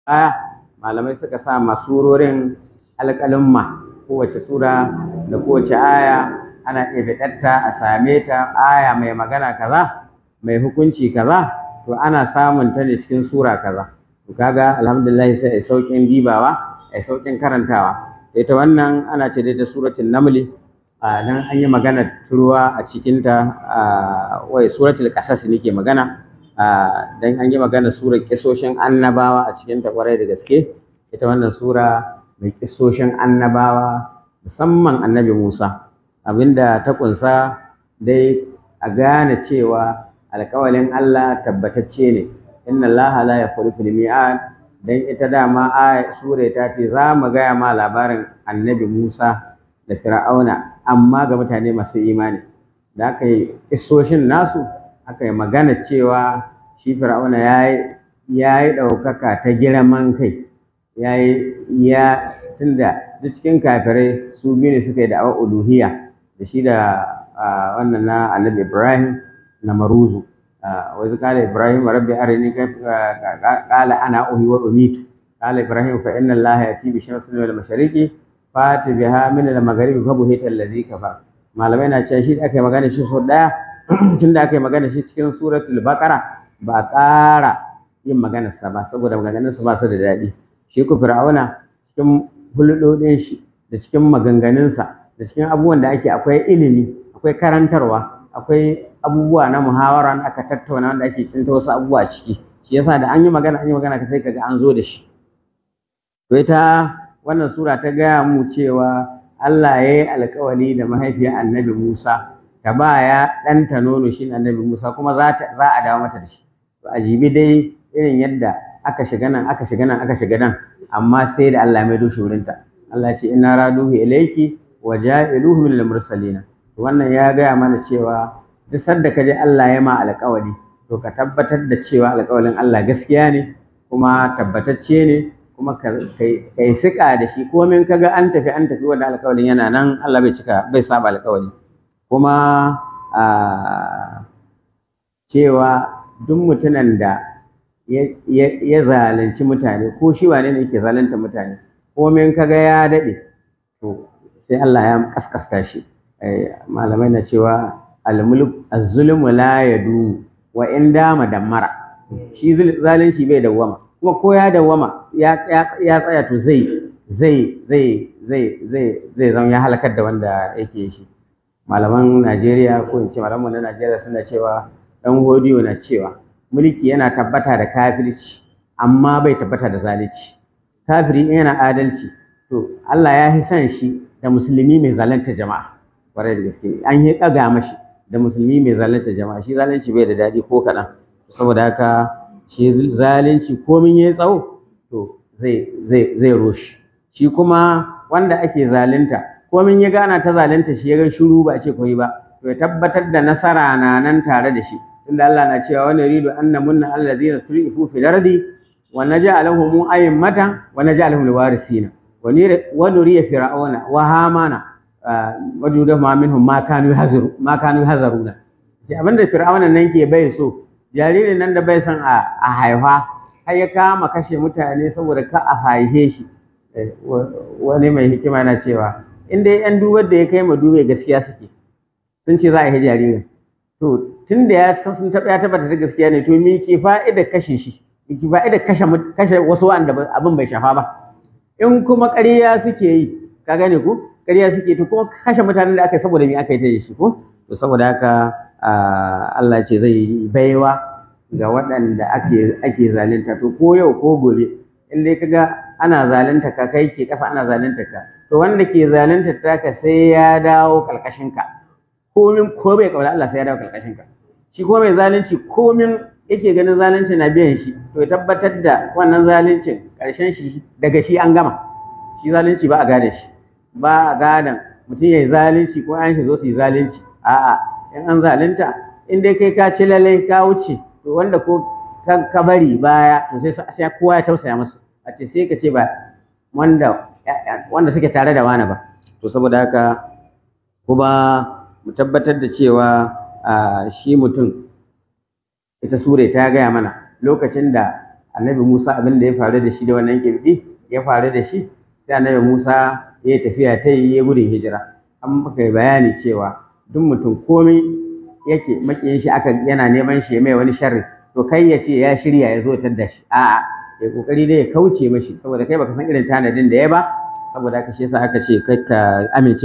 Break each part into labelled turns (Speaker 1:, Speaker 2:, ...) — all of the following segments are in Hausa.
Speaker 1: aya malamai suka sa masurorin alƙalumma kowace sura da kowace aya ana iya fitarta a same ta aya mai magana kaza mai hukunci kaza to ana samun ta ne cikin sura kaza to kaga alhamdulillah sai ai saukin dibawa ai saukin karantawa ita wannan ana ce da suratul namli a nan an yi magana turuwa a cikinta wai suratul qasas nake magana dan an yi magana surar kisoshin annabawa a cikinta kwarai da gaske ita wannan sura mai kisoshin annabawa musamman annabi Musa abinda ta kunsa dai a gane cewa alƙawalin Allah tabbatacce ne inna Allah la yakhlifu al-mi'ad dan ita dama aya sura ta ce za mu gaya ma labarin annabi Musa da Fir'auna amma ga mutane masu imani da aka yi isoshin nasu aka yi magana cewa shi Fir'auna ya yi ɗaukaka ta girman kai ya yi ya tunda duk cikin kafirai su biyu ne suka yi da'awar uluhiyya da shi da wannan na annabi Ibrahim na maruzu wa iz qala Ibrahim rabbi arini qala ana uhi wa umitu qala Ibrahim fa inna Allah yati bi shamsin wal mashariqi fati biha min al magharibi fa buhita allazi kafa malamai na cewa shi da aka yi magana shi so daya tunda aka yi magana shi cikin suratul baqara ba a ƙara yin maganarsa ba saboda maganganunsa ba su da daɗi shi ku fir'auna cikin hulɗoɗin shi da cikin maganganunsa da cikin abubuwan da ake akwai ilimi akwai karantarwa akwai abubuwa na muhawara da aka tattauna wanda ake cinta wasu abubuwa ciki shi yasa da an yi magana an yi magana ka sai kaga an zo da shi to ita wannan sura ta gaya mu cewa Allah ya yi alkawali da mahaifiyar annabi Musa ta ba ya ɗanta nono shi annabi Musa kuma za a dawo mata da shi to a jibi dai irin yadda aka shiga nan aka shiga nan aka shiga nan amma sai da Allah mai dushe wurinta Allah ce inna raduhu ilayki wa ja'iluhu min al-mursalin wannan ya gaya mana cewa duk sanda ka je Allah ya ma alƙawari to ka tabbatar da cewa alƙawarin Allah gaskiya ne kuma tabbatacce ne kuma kai sika da shi komin kaga an tafi an tafi wanda alƙawarin yana nan Allah bai cika bai saba alƙawari kuma cewa duk mutumin da ya zalunci mutane ko shi wane ne yake zalunta mutane komin kaga ya daɗe to sai Allah ya kaskasta shi malamai na cewa almulk az-zulmu la yadumu wa in dama dammara shi zalunci bai dawwama kuma ko ya dawwama ya tsaya to zai zai zai zai zai zai zama ya halakar da wanda yake shi malaman Najeriya ko in ce malaman na Najeriya suna cewa dan hodiyo na cewa mulki yana tabbata da kafirci amma bai tabbata da zalunci kafiri yana adalci to Allah ya fi son shi da musulmi mai zalunta jama'a kwarai da gaske an yi ɗaga mashi da musulmi mai zalunta jama'a shi zalunci bai da daɗi ko kaɗan saboda haka shi zalunci komin ya tsawo to zai zai zai roshi shi kuma wanda ake zalunta komin ya gana ta zalunta shi ya ga shiru ba a ce koyi ba to ya tabbatar da nasara na nan tare da shi tunda Allah na cewa wani ridu anna munna allazina turifu fil ardi wa naj'aluhum a'immatan wa naj'aluhum alwarisina wa nuriya fir'auna wa hamana wajuda ma minhum ma kanu hazaru ma kanu hazaruna sai abinda fir'auna nan ke bai so jaririn nan da bai son a haifa har ya kama kashe mutane saboda ka a haife shi wani mai hikima na cewa in dai yan dubar da ya kai ma dube gaskiya suke sun ce za a yi jaririn to tun da ya san sun taɓa ya tabbata da gaskiya ne to me ke fa'ida kashe shi me ke fa'ida kashe kashe wasu wanda abin bai shafa ba in kuma ƙarya suke yi ka gane ku ƙarya suke to kuma kashe mutanen da aka yi saboda me aka yi ta da shi ko to saboda haka Allah ce zai baiwa ga waɗanda ake ake zalunta to ko yau ko gobe in dai kaga ana zalunta ka kai ke ƙasa ana zalunta ka to wanda ke zalunta taka sai ya dawo ƙarƙashin ka komin ko bai kaula Allah sai ya dawo ƙarƙashin ka shi ko mai zalunci komin yake ganin zalunci na biyan shi to ya tabbatar da wannan zaluncin ƙarshen shi daga shi an gama shi zalunci ba a gane shi ba a gadan mutum ya yi zalunci ko an shi zo su yi zalunci a'a in an zalunta in dai kai ka ci lalai ka wuce to wanda ko ka bari baya to sai sai kowa ya tausaya musu a ce sai ka ce ba wanda wanda suke tare da wani ba to saboda haka kuma mu tabbatar da cewa shi mutum ita sure ta gaya mana lokacin da annabi Musa abin da ya faru da shi da wannan kibdi ya faru da shi sai annabi Musa ya tafiya ta yi ya gudun hijira an maka bayani cewa duk mutum komai yake makiyin shi aka yana neman shi mai wani sharri to kai ya ce ya shirya ya zo da shi a'a ya kokari dai ya kauce mashi saboda kai baka san irin tanadin da ya ba saboda haka shi yasa aka ce kai ka amince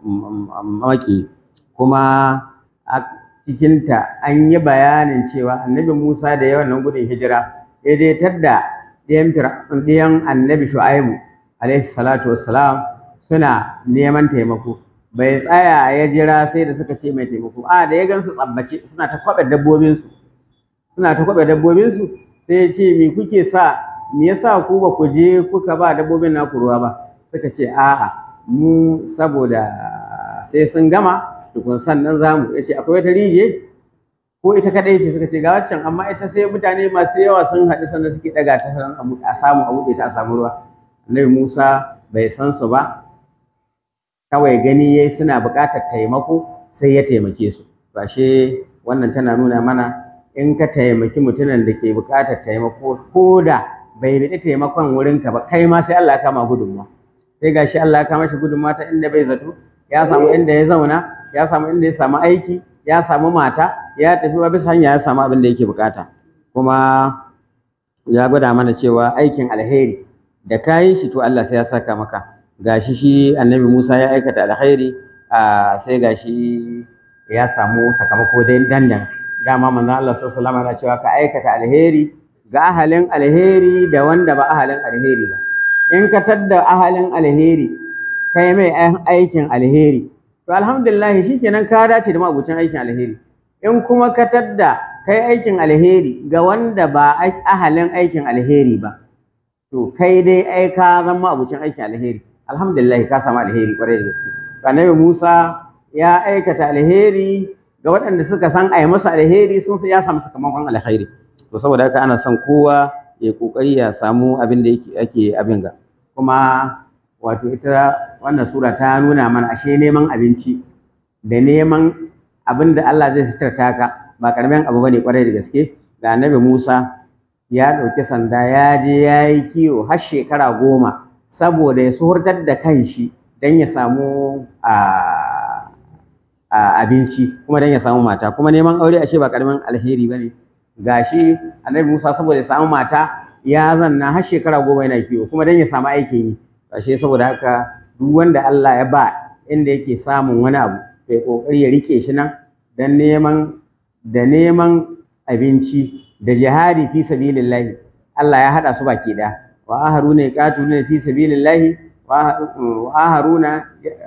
Speaker 1: maki kuma a cikinta an yi bayanin cewa annabi Musa da yawan nan gudun hijira ya je tadda ɗiyan annabi Shu'aibu alaihi salatu wassalam suna neman taimako bai tsaya ya jira sai da suka ce mai taimako a da ya gansu tsabbace suna ta kwaɓe dabbobinsu suna ta kwaɓe dabbobinsu sai ya ce me kuke sa me yasa ku ba ku je kuka ba dabbobin naku ruwa ba suka ce a'a mu saboda sai sun gama tukun sannan zamu ya ce akwai wata rije ko ita kadai ce suka ce ga waccan amma ita sai mutane masu yawa sun haɗu sannan suke ɗaga ta sannan a samu a buɗe ta a samu ruwa annabi musa bai san su ba kawai gani yayi suna buƙatar taimako sai ya taimake su bashe wannan tana nuna mana in ka taimaki mutumin da ke buƙatar taimako ko da bai biɗi taimakon wurinka ba kai ma sai Allah ya kama gudunmuwa sai gashi Allah ya kama shi gudunmuwa ta inda bai zato ya samu inda ya zauna ya samu inda ya samu aiki ya samu mata ya tafi ba bisa hanya ya samu abin da yake buƙata kuma ya gwada mana cewa aikin alheri da kayi shi to Allah sai ya saka maka gashi shi annabi Musa ya aikata alkhairi a sai gashi ya samu sakamako dai dandan dama manzon Allah sallallahu alaihi wasallam yana cewa ka aikata alheri ga ahalin alheri da wanda ba ahalin alheri ba in ka tadda ahalin alheri kai mai aikin alheri to alhamdulillah shikenan ka dace da mabucin aikin alheri in kuma ka tadda kai aikin alheri ga wanda ba ahalin aikin alheri ba to kai dai ai ka zama abucin aikin alheri alhamdulillah ka samu alheri kwarai da gaske annabi Musa ya aikata alheri ga waɗanda suka san ai musu alheri sun ya samu sakamakon alheri to saboda haka ana son kowa ya kokari ya samu abin da yake ake abin ga kuma wato ita wannan sura ta nuna mana ashe neman abinci da neman abin da Allah zai sitarta ka ba karamin abu bane kwarai da gaske ga annabi Musa ya ɗauki sanda ya je ya yi kiwo har shekara goma saboda ya suhurtar da kanshi don ya samu abinci kuma don ya samu mata kuma neman aure ashe ba karamin alheri ba ne gashi annabi Musa saboda ya samu mata ya zanna har shekara goma yana kiwo kuma don ya samu aikin yi ashe saboda haka duk wanda Allah ya ba inda yake samun wani abu to ya kokari ya rike shi nan don neman da neman abinci da jihadi fi sabilillahi Allah ya hada su baki daya wa aharuna yaqatuluna fi sabilillahi wa aharuna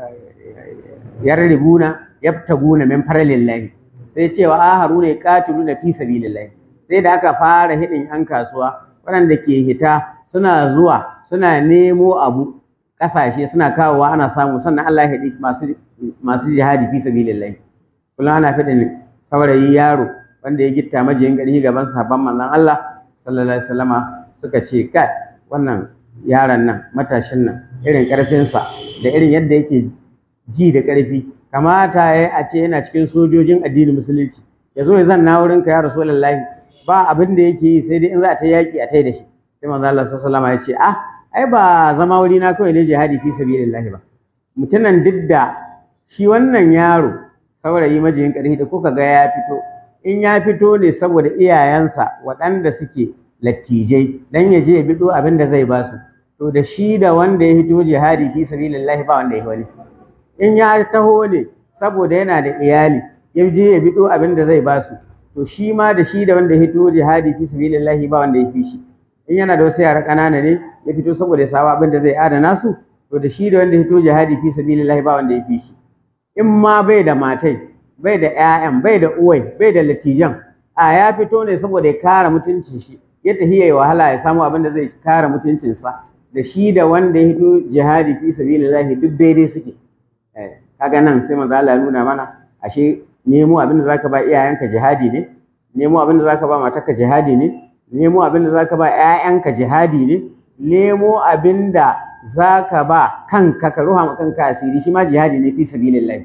Speaker 1: yarribuna yabtaguna min faralillahi sai ce wa aharuna yaqatuluna fi sabilillahi sai da aka fara hidin yan kasuwa waɗanda ke hita suna zuwa suna nemo abu ƙasashe suna kawowa ana samu sannan Allah ya hidi masu masu jihadi fi sabilillahi kullum ana fidin saurayi yaro wanda ya gitta majiyin ƙarfi gaban sahabban manzon Allah sallallahu alaihi wasallama suka ce kai wannan yaron nan matashin nan irin ƙarfinsa da irin yadda yake ji da ƙarfi kamata ya a ce yana cikin sojojin addinin musulunci ya zo ya zanna wurin ka ya rasulullahi ba abin da yake yi sai dai in za a ta yaƙi a tai da shi sai manzo Allah sallallahu alaihi wasallama ya ce ah ai ba zama wuri na kawai ne jihadi fi sabilillahi ba mutumin duk da shi wannan yaro saurayi majiyin ƙarfi da kuka ga ya fito in ya fito ne saboda iyayensa waɗanda suke lattijai dan ya je ya bido abin da zai basu to da shi da wanda ya fito jihadi fi sabilillahi ba wanda ya wani in ya taho ne saboda yana da iyali ya je ya bido abin da zai basu to shi ma da shi da wanda ya fito jihadi fi sabilillahi ba wanda ya fi shi in yana da wasu yara ƙanana ne ya fito saboda ya samu abin da zai adana su to da shi da wanda ya fito jihadi fi sabilillahi ba wanda ya fi shi in ma bai da matai bai da ƴaƴan bai da uwai bai da latijan a ya fito ne saboda ya kare mutuncin shi ya tafi yayi wahala ya samu abin da zai kare mutuncinsa da shi da wanda ya fito jihadi fi sabilillahi duk daidai suke kaga nan sai manzo Allah ya nuna mana ashe nemo abin da zaka ba iyayenka jihadi ne nemo abin da zaka ba matarka jihadi ne nemo abin da zaka ba ƴaƴanka jihadi ne nemo abin da zaka ba kanka ka ruha kanka asiri shi ma jihadi ne fi sabilillahi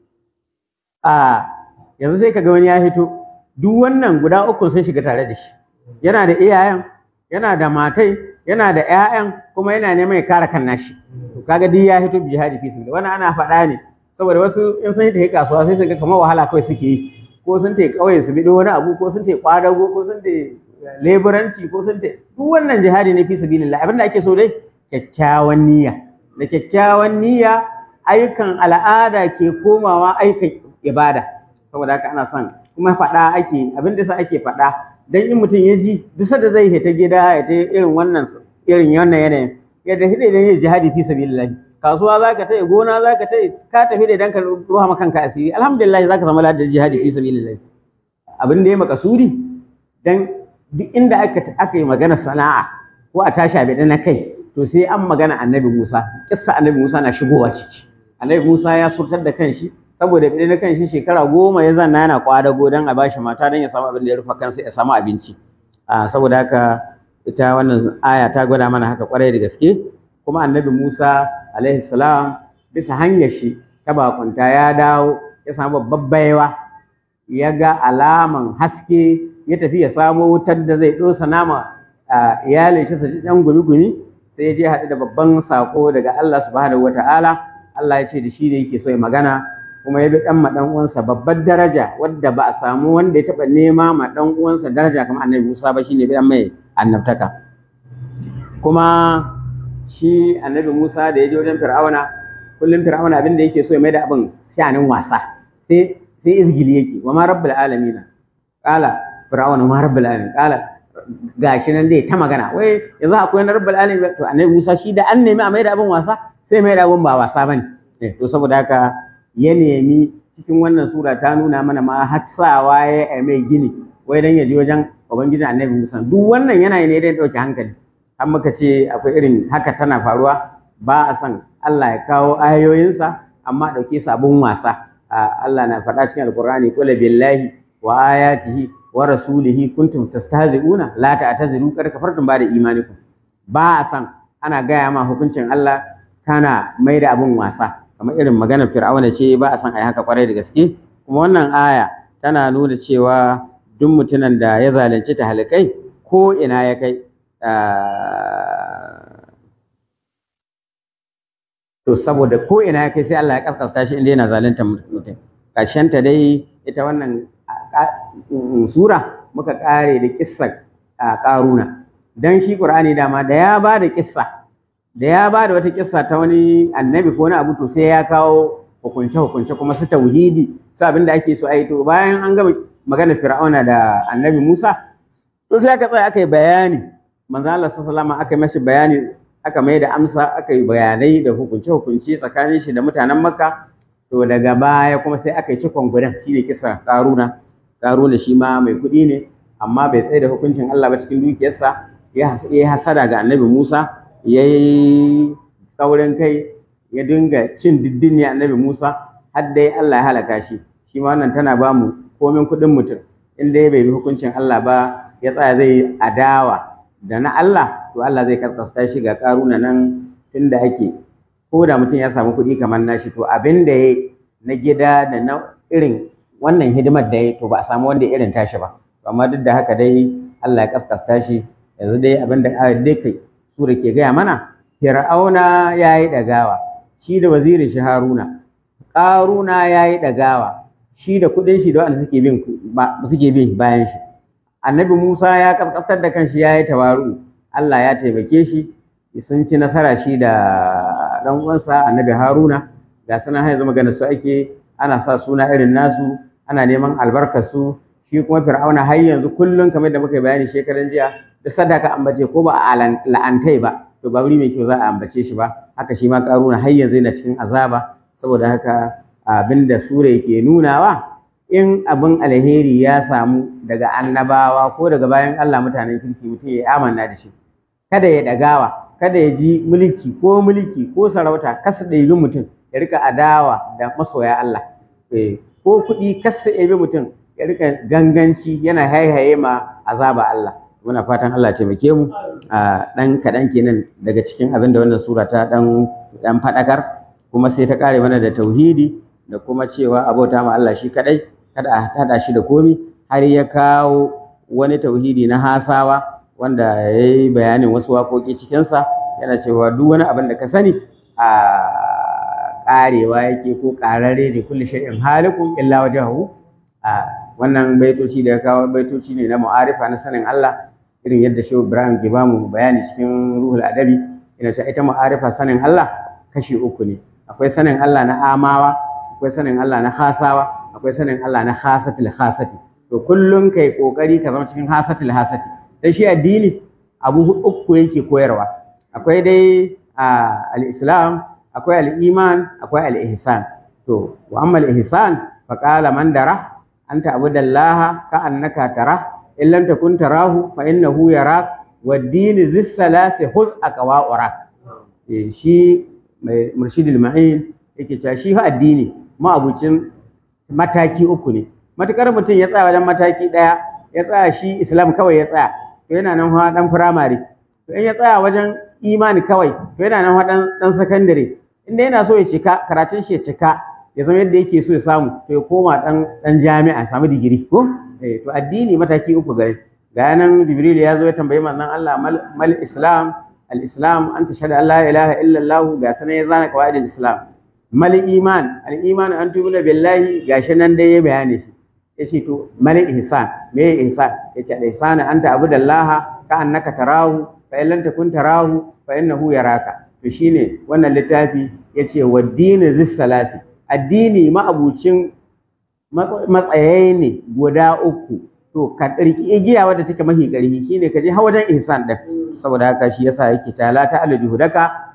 Speaker 1: a yanzu sai kaga wani ya fito duk wannan guda uku sun shiga tare da shi yana da iyayen yana da matai yana da 'ya'yan kuma yana neman ya kare kan nashi to kaga duk ya hito jihadi fi sabilillah wannan ana faɗa ne saboda wasu in sun hita kasuwa sai su ga kamar wahala kawai suke yi ko sun ta ƙauye su bido wani abu ko sun ta kwadago ko sun ta leburanci ko sun ta duk wannan jihadi ne fi sabilillah abinda ake so dai kyakkyawan niyya da kyakkyawan niyya ayyukan al'ada ke komawa ayyukan ibada saboda haka ana son kuma faɗa ake abin da sa ake faɗa dan in mutum ya ji duk da zai hita gida ya ta irin wannan irin wannan yanayin ya da hide da jihadi fi sabilillah kasuwa za ka tai gona za ka tai ka tafi da dan ka ruha maka kanka asiri alhamdulillah za ka samu ladan jihadi fi sabilillah abin da ya makasudi dan duk inda aka aka yi magana sana'a ko a tashi abin na kai to sai an magana annabi Musa kissa annabi Musa na shigowa ciki annabi Musa ya surtar da kanshi saboda bide na kanshi shekara goma ya zanna yana kwadago don a bashi mata don ya samu abin da ya rufa kansa ya samu abinci saboda haka ita wannan aya ta gwada mana haka kwarai da gaske kuma annabi Musa alaihi salam bisa hanyar shi ta bakunta ya dawo ya samu babbar baiwa ya ga alaman haske ya tafi ya samo wutar da zai dosa nama iyalin shi su ji dan gumi-gumi sai ya je haɗu da babban sako daga Allah subhanahu wata'ala Allah ya ce da shi ne yake so ya magana kuma ya bi dan ma dan uwansa babbar daraja wadda ba a samu wanda ya taba nema ma dan uwansa daraja kamar Annabi Musa ba shine bi dan mai annabtaka kuma shi Annabi Musa da ya je wajen Fir'auna kullum Fir'auna abin da yake so ya mai da abin shanin wasa sai sai izgili yake wa ma rabbul alamin qala Fir'auna ma rabbul alamin qala gashi nan dai ta magana wai yanzu akwai na rabbul alamin to Annabi Musa shi da an nemi a mai da abin wasa sai mai da abin ba wasa bane to saboda haka ya nemi cikin wannan sura ta nuna mana ma hassawa ya yi mai gini wai dan ya je wajen ubangijin annabi musa duk wannan yana ne dan ɗauke hankali har muka ce akwai irin haka tana faruwa ba a san Allah ya kawo ayoyinsa amma ɗauke sabon wasa Allah na faɗa cikin alkur'ani qul billahi wa ayatihi wa rasulihi kuntum tastahzi'una la ta'tazilu qad kafartum ba'da imanikum ba a san ana gaya ma hukuncin Allah kana mai da abun wasa kamar irin maganar fir'auna ce ba a san ai haka kwarai da gaske kuma wannan aya tana nuna cewa duk mutumin da ya zalunci ta halikai ko ina ya kai to saboda ko ina ya kai sai Allah ya kaskasta shi inda yana zalunta mutum ta dai ita wannan sura muka kare da kissar karuna dan shi qur'ani dama da ya ba da kissa da ya ba da wata kissa ta wani annabi ko wani abu to sai ya kawo hukunce hukunce kuma su tauhidi su abin da ake so a yi to bayan an gama magana fir'auna da annabi musa to sai aka tsaya aka yi bayani manzo Allah sallallahu aka yi mashi bayani aka mai da amsa aka yi bayanai da hukunce hukunce tsakanin shi da mutanen makka to daga baya kuma sai aka yi cikon gudan shine kisa karuna karuna shi ma mai kuɗi ne amma bai tsaye da hukuncin Allah ba cikin dukiyarsa ya yi hasada ga annabi musa ya yi tsaurin kai ya dinga cin diddini annabi Musa har dai Allah ya halaka shi shi ma wannan tana ba mu komin kuɗin mutum in dai bai bi hukuncin Allah ba ya tsaya zai adawa da na Allah to Allah zai kaskasta shi ga karuna nan tunda ake ko da mutum ya samu kuɗi kamar nashi to abin da ya na gida da na irin wannan hidimar da ya to ba a samu wanda irin tashi ba amma duk da haka dai Allah ya kaskasta shi yanzu dai abin da dai kai sura ke gaya mana fir'auna ya yi ɗagawa shi da wazirin shi haruna ƙaruna ya yi ɗagawa shi da kuɗin shi da wanda suke bin suke bin bayan shi annabi musa ya kaskastar da kanshi ya yi tawaru allah ya taimake shi sun ci nasara shi da ɗan uwansa annabi haruna ga suna har yanzu magana su ake ana sa suna irin nasu ana neman albarkar su shi kuma fir'auna har yanzu kullum kamar da muka yi bayani shekaran jiya da sadaka ambace ko ba a la'antai ba to ba wuri mai kyau za a ambace shi ba haka shi ma karuna har yanzu yana cikin azaba saboda haka abin da sura yake nunawa in abin alheri ya samu daga annabawa ko daga bayan Allah mutanen kirki mutum ya amanna da shi kada ya dagawa kada ya ji mulki ko mulki ko sarauta kasa ɗaibi mutum ya rika adawa da masoya Allah ko kuɗi kasa ɗaibi mutum ya rika ganganci yana haihaye ma azaba Allah muna fatan Allah taimake mu a ɗan kaɗan kenan daga cikin abin da wannan sura ta ɗan ɗan faɗakar kuma sai ta ƙare mana da tauhidi da kuma cewa abota ma Allah shi kaɗai kada a haɗa shi da komi har ya kawo wani tauhidi na hasawa wanda ya yi bayanin wasu waƙoƙi cikinsa yana cewa duk wani abin da ka sani a ƙarewa yake ko ƙararre ne kulli shay'in halikun illa wajhahu a wannan baitoci da ya kawo baitoci ne na mu'arifa na sanin Allah irin yadda Shehu Ibrahim ke bamu bayani cikin ruhul adabi yana cewa ita mu'arifa sanin Allah kashi uku ne akwai sanin Allah na amawa akwai sanin Allah na khasawa akwai sanin Allah na khasatil khasati to kullum kai kokari ka zama cikin khasatil hasati dan shi addini abu uku yake koyarwa akwai dai al-islam akwai al-iman akwai al-ihsan to wa amma al-ihsan fa qala man dara anta abudallaha ka annaka tara in lam takun tarahu fa innahu yarak wad-din zis salasi huz aqwa urak shi mai murshidul ma'in yake cewa shi fa addini ma'abucin mataki uku ne matukar mutum ya tsaya wajen mataki ɗaya ya tsaya shi islam kawai ya tsaya to yana nan fa dan firamare to in ya tsaya wajen imani kawai to yana nan fa dan dan sakandare inda yana so ya cika karatun shi ya cika ya zama yadda yake so ya samu to ya koma dan dan jami'a samu digiri ko eh to addini mataki uku gare ga nan jibril ya zo ya tambayi manzon Allah mal islam al islam an tashhadu an la ilaha illa allah ga sanan ya zana qawaidul islam mal iman al iman an tu'mina billahi gashi nan dai ya bayani shi yace to mal ihsan me ihsan yace al ihsan anta abudallaha ka annaka tarahu fa in lam takun tarahu fa innahu yaraka to shine wannan littafi yace waddini zis salasi addini ma'abucin matsayayi ne guda uku to ka ɗarki igiya wadda take mahi ƙarfi shine ka je hawajen ihsan ɗin saboda haka shi yasa yake tala ta ala juhudaka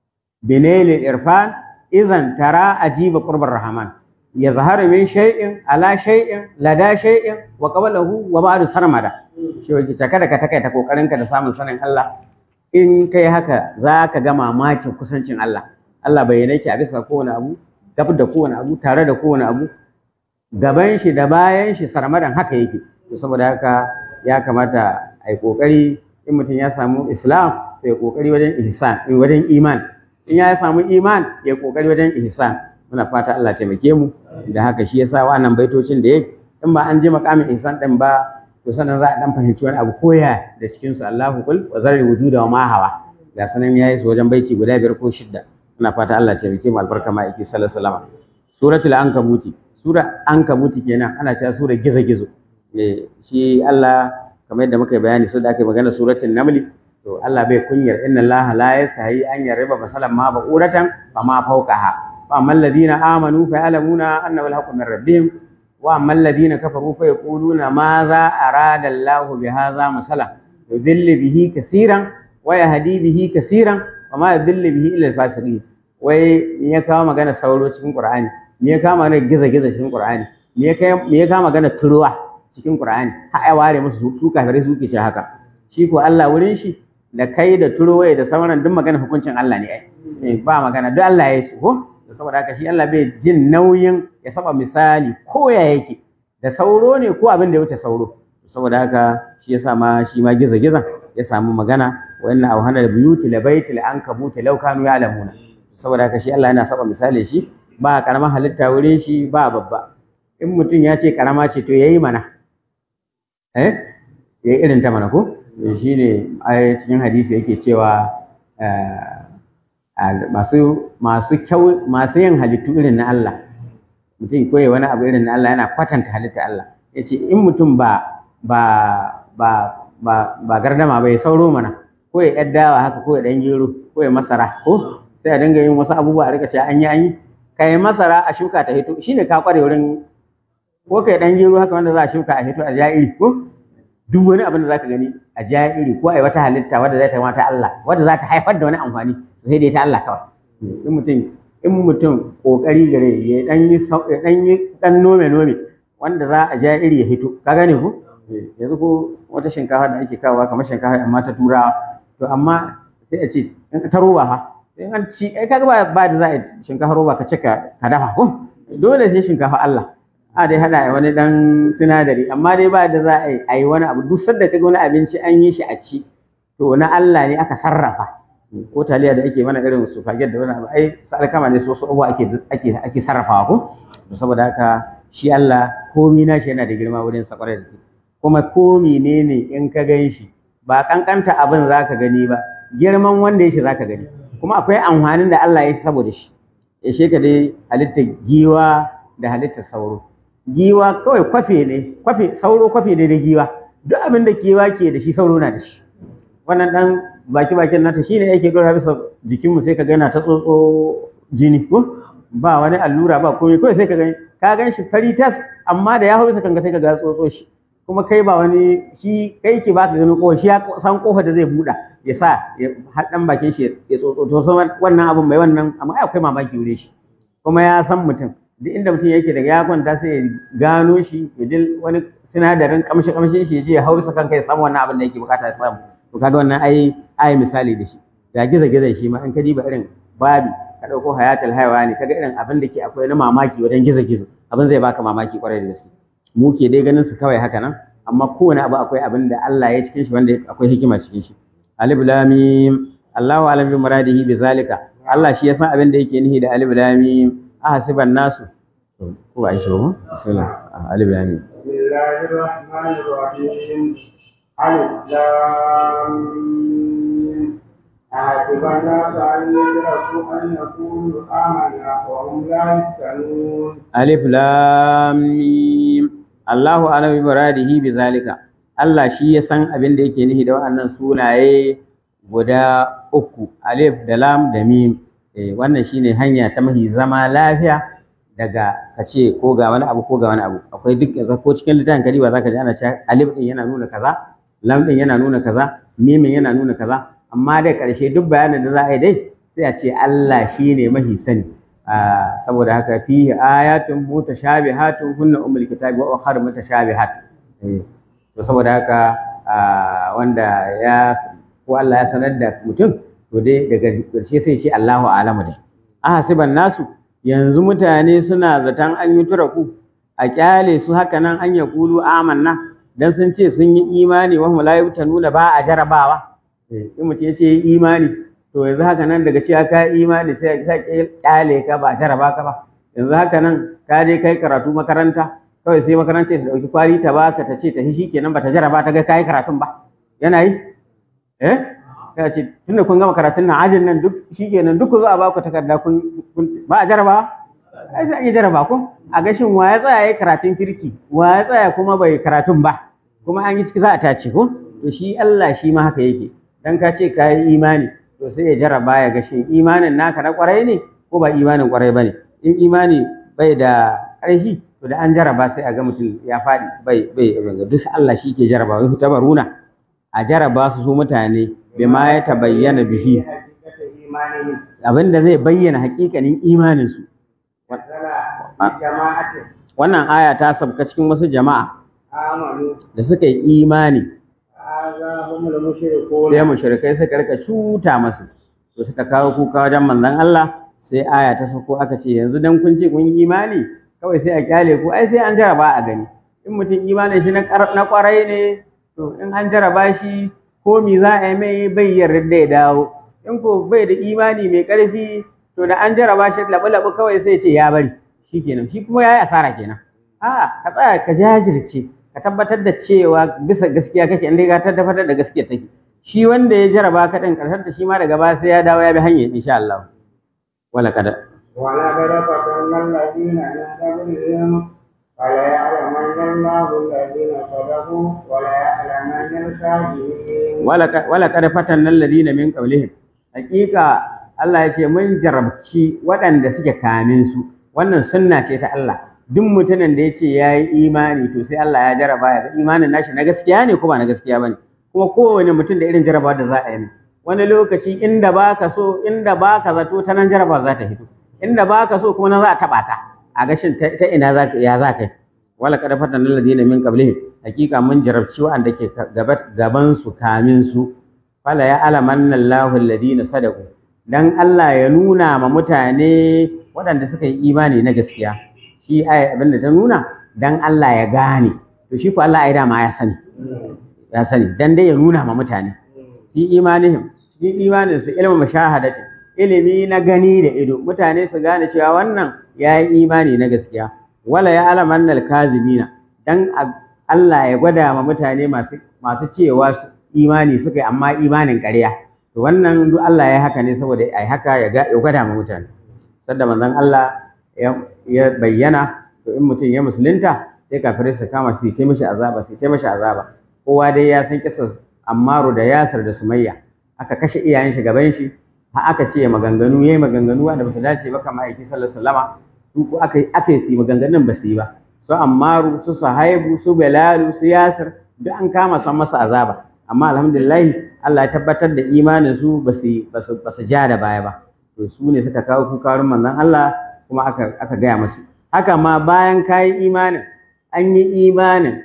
Speaker 1: binayli irfan izan tara ajiba qurbar rahman ya zaharu min shay'in ala shay'in lada shay'in wa qablahu wa ba'du sarmada shi yake kada ka takaita kokarinka da samun sanin Allah in kai haka za ka ga mamakin kusancin Allah Allah bayyana yake a bisa kowane abu gab da kowane abu tare da kowane abu gaban shi da bayan shi sarmadan haka yake to saboda haka ya kamata a yi kokari in mutum ya samu islam to ya kokari wajen ihsan wajen iman in ya samu iman ya kokari wajen ihsan muna fata Allah taimake mu da haka shi yasa wannan baitocin da yake in ba an je makamin ihsan din ba to sannan za a dan fahimci wani abu koya da cikin su Allahu kul wa zarri wujuda wa ma hawa ga sanan yayi su wajen baiti guda biyar ko shidda muna fata Allah taimake mu albarka ma yake sallallahu alaihi wasallam suratul ankabuti sura ankabuti kenan ana cewa sura gizo-gizo eh shi Allah kamar yadda muka yi bayani so da aka yi magana suratul namli to Allah bai kunyar inna Allah la yasahi an yarba masalan ma ba'uratan fa ma fawqaha fa amman ladina amanu fa ya'lamuna annahu al-haqqu min rabbihim wa amman ladina kafaru fa yaquluna ma za arada Allah bi hadha masala yudhillu bihi kaseeran wa yahdi bihi kaseeran wa ma yudhillu bihi illa al-fasiqin wai ya kawo magana sauro cikin Qur'ani me ya kama magana giza-giza cikin Qur'ani me ya kama magana turuwa cikin Qur'ani har ai ware musu su kafirai su ke ce haka shi ko Allah wurin shi da kai da turuwaye da sauran duk magana hukuncin Allah ne ai ba magana duk Allah ya yi su ko saboda haka shi Allah bai jin nauyin ya saba misali ko ya yake da sauro ne ko abin da ya wuce sauro saboda haka shi yasa ma shi ma giza-gizan ya samu magana wa inna awhana buyuti labaitil ankabuti law kanu ya'lamuna saboda haka shi Allah yana saba misali shi ba karamar halitta wurin shi ba babba in mutum ya ce karama ce to yayi mana eh yayi irin ta mana ko shi ne ai cikin hadisi yake cewa masu masu kyau masu yin halittu irin na Allah mutum koyi wani abu irin na Allah yana kwatanta halitta Allah yace in mutum ba ba ba ba ba gardama bai sauro mana ko ya dawa haka ko ya dan gero ko ya masara ko sai a dinga yin wasu abubuwa a rika cewa an yi an yi kai masara a shuka ta hito shine ka kware wurin ko kai dan gero haka wanda za a shuka a hito a ja'iri ko duk wani abin da zaka gani a ja'iri ko ai wata halitta wadda za ta mata Allah wadda za ta haifar da wani amfani sai dai ta Allah kawai in mutum in mutum kokari gare ya dan yi ya dan yi dan nome nome wanda za a ja'iri ya hito ka gane ko yanzu ko wata shinkafa da ake kawowa kamar shinkafa amma ta turawa to amma sai a ce ta roba fa in an ci ai kaga ba ba da za a shinkafa roba ka cika ka dafa ko dole sai shinkafa Allah a dai hada wani dan sinadari amma dai ba da za a yi wani abu duk sanda kaga wani abinci an yi shi a ci to na Allah ne aka sarrafa ko taliya da ake mana irin su faget da wani abu ai su alkama ne su wasu abubuwa ake ake ake sarrafawa ko to saboda haka shi Allah komi na shi yana da girma wurin sa kwarai da kuma ko menene in ka gan shi ba kankanta abin zaka gani ba girman wanda ya shi zaka gani kuma akwai amfanin da Allah ya shi saboda shi ya sheka dai halittar giwa da halittar sauro giwa kawai kwafe ne kwafe sauro kwafe ne da giwa duk abin da giwa ke da shi sauro na da shi wannan dan baki bakin nata shine yake dora bisa jikinmu sai ka ga yana ta tsotso jini ko ba wani allura ba komai kawai sai ka gani ka gan shi fari tas amma da ya hau bisa kanka sai ka ga tsotso shi kuma kai ba wani shi kai ke baka ganin kofa shi ya san kofa da zai buɗa ya sa ya haɗan bakin shi ya tsotso to san wannan abun mai wannan amma ai akwai mamaki wure shi kuma ya san mutum duk inda mutum yake daga ya kwanta sai ya gano shi ya ji wani sinadarin kamshi kamshin shi ya je ya hau bisa kanka ya samu wannan abin da yake bukata ya samu to kaga wannan ai ai misali da shi da giza giza shi ma in ka diba irin babi ka ɗauko hayatul ne kaga irin abin da ke akwai na mamaki wajen gizo gizo abin zai baka mamaki kwarai da gaske mu ke dai ganin su kawai haka nan amma kowane abu akwai abin da Allah ya cikin shi wanda akwai hikima cikin shi alif lam mim Allahu alam bi muradihi bi zalika Allah shi ya san abin da yake nihi da alif lam mim ahasiban nasu ko ba shi ba bismillah alif lam mim
Speaker 2: bismillahir rahmanir rahim alif lam mim أحسب الناس أن يدركوا أن يقولوا آمنا وهم لا يفتنون
Speaker 1: alif lam mim Allahu alam bi muradihi bi zalika Allah shi ya san abin da yake nihi da waɗannan sunaye guda uku alif da lam da mim eh, wannan shine hanya ta mahi zama lafiya daga kace ko ga wani abu ko ga wani abu akwai duk yanzu ko cikin littafin kariba zaka ji ana cewa alif din yana nuna kaza lam din yana nuna kaza mimin yana nuna kaza amma dai ƙarshe duk bayanin da za a yi dai sai a ce Allah shi ne mahi sani saboda haka fi ayatun mutashabihatun hunna ummul kitabi wa ukhra mutashabihat to saboda haka wanda ya ko Allah ya sanar da mutum to dai daga ƙarshe sai ce Allahu a'lamu dai ahasiban nasu yanzu mutane suna zaton an yi turaku a kyale su haka nan an ya kulu amanna dan sun ce sun yi imani wa hum la nuna ba a jarabawa in mutum ya ce imani to yanzu haka nan daga cewa ka imani sai ka kyale ka ba jaraba ka ba yanzu haka nan ka je kai karatu makaranta kawai sai makaranta ta dauki kwari ta baka ta ce ta shi kenan bata jaraba ta ga kai karatun ba yana yi eh ka ce tunda kun gama karatun nan ajin nan duk shikenan duk ku zo a baku takarda kun ba a jaraba ai sai a yi jaraba ko a ga shin wa ya tsaya yayi karatun kirki wa ya tsaya kuma bai karatun ba kuma an yi ciki za a tace ko to shi Allah shi ma haka yake dan ka ce ka yi imani to sai ya jaraba ya ga shin imanin naka na kwarai ne ko ba imanin kwarai bane in imani bai da ƙarfi to da an jaraba sai a ga mutum ya faɗi bai bai ga duk Allah shi ke jaraba wai tabaruna a jaraba su su mutane bima ya tabayyana bihi abinda zai bayyana hakikanin imanin su wannan aya ta sabka cikin wasu jama'a da suka yi imani sai mushrikai suka rika cuta masu to suka kawo kuka wajen manzon Allah sai aya ta sako aka ce yanzu dan kun ce kun yi imani kawai sai a kyale ku ai sai an jaraba a gani in mutum imanin shi na kwarai ne to in an jaraba shi ko mi za a yi mai bai yarda ya dawo in ko bai da imani mai karfi to da an jaraba shi labu-labu kawai sai ce ya bari shikenan shi kuma ya yi asara kenan a'a ka tsaya ka jajirce ka tabbatar da cewa bisa gaskiya kake inda ka tabbatar da gaskiya take shi wanda ya jaraba ka din karshen ta shi ma daga baya sai ya dawo ya bi hanyar insha Allah wala kada
Speaker 2: wala kada fatanna alladhina min qablihim fala ya'lamanna Allahu alladhina sadaqu wala ya'lamanna al-kadhibin
Speaker 1: wala wala kada fatanna alladhina min qablihim hakika Allah ya ce mun jarabci waɗanda suke kamin su wannan sunna ce ta Allah duk mutumin da ya ce ya yi imani to sai Allah ya jaraba ya ga imanin nashi na gaskiya ne ko ba na gaskiya ba ne kuma kowane mutum da irin jarabawa da za a yi wani lokaci inda baka so inda baka zato ta nan jarabawa za ta hito inda baka so kuma nan za a taba ka a gashin ta ina za ya za kai wala kada fatan alladhina min qablihim hakika mun jarabci wanda ke gaban su kamin su fala ya alamanna Allahu alladhina sadaqu dan Allah ya nuna ma mutane waɗanda suka yi imani na gaskiya shi ai abin da ta nuna dan Allah ya gane to shi ko Allah ai dama ya sani ya sani dan dai ya nuna ma mutane fi imanihim cikin imanin su ilmu mashahadati ilimi na gani da ido mutane su gane cewa wannan ya yi imani na gaskiya wala ya alaman kazibina dan Allah ya gwada ma mutane masu masu cewa imani suka yi amma imanin ƙarya to wannan duk Allah ya haka ne saboda ai haka ya ga ya gwada ma mutane sadda manzon Allah ya bayyana to in mutum ya musulunta sai kafirai su kama su ta mishi azaba su ta mishi azaba kowa dai ya san kisar Ammaru da Yasir da Sumayya aka kashe iyayen shi gaban shi har aka ce maganganu yayi maganganu wanda ba su dace ba kamar aiki sallallahu alaihi wasallama su ko aka aka yi maganganun ba su yi ba su Ammaru su Suhaibu su Bilalu su Yasir duk an kama san masa azaba amma alhamdulillah Allah ya tabbatar da imanin su ba su ba su ja da baya ba to su ne suka kawo kukarun manzon Allah kuma aka aka gaya musu haka ma bayan kayi imanin an yi imanin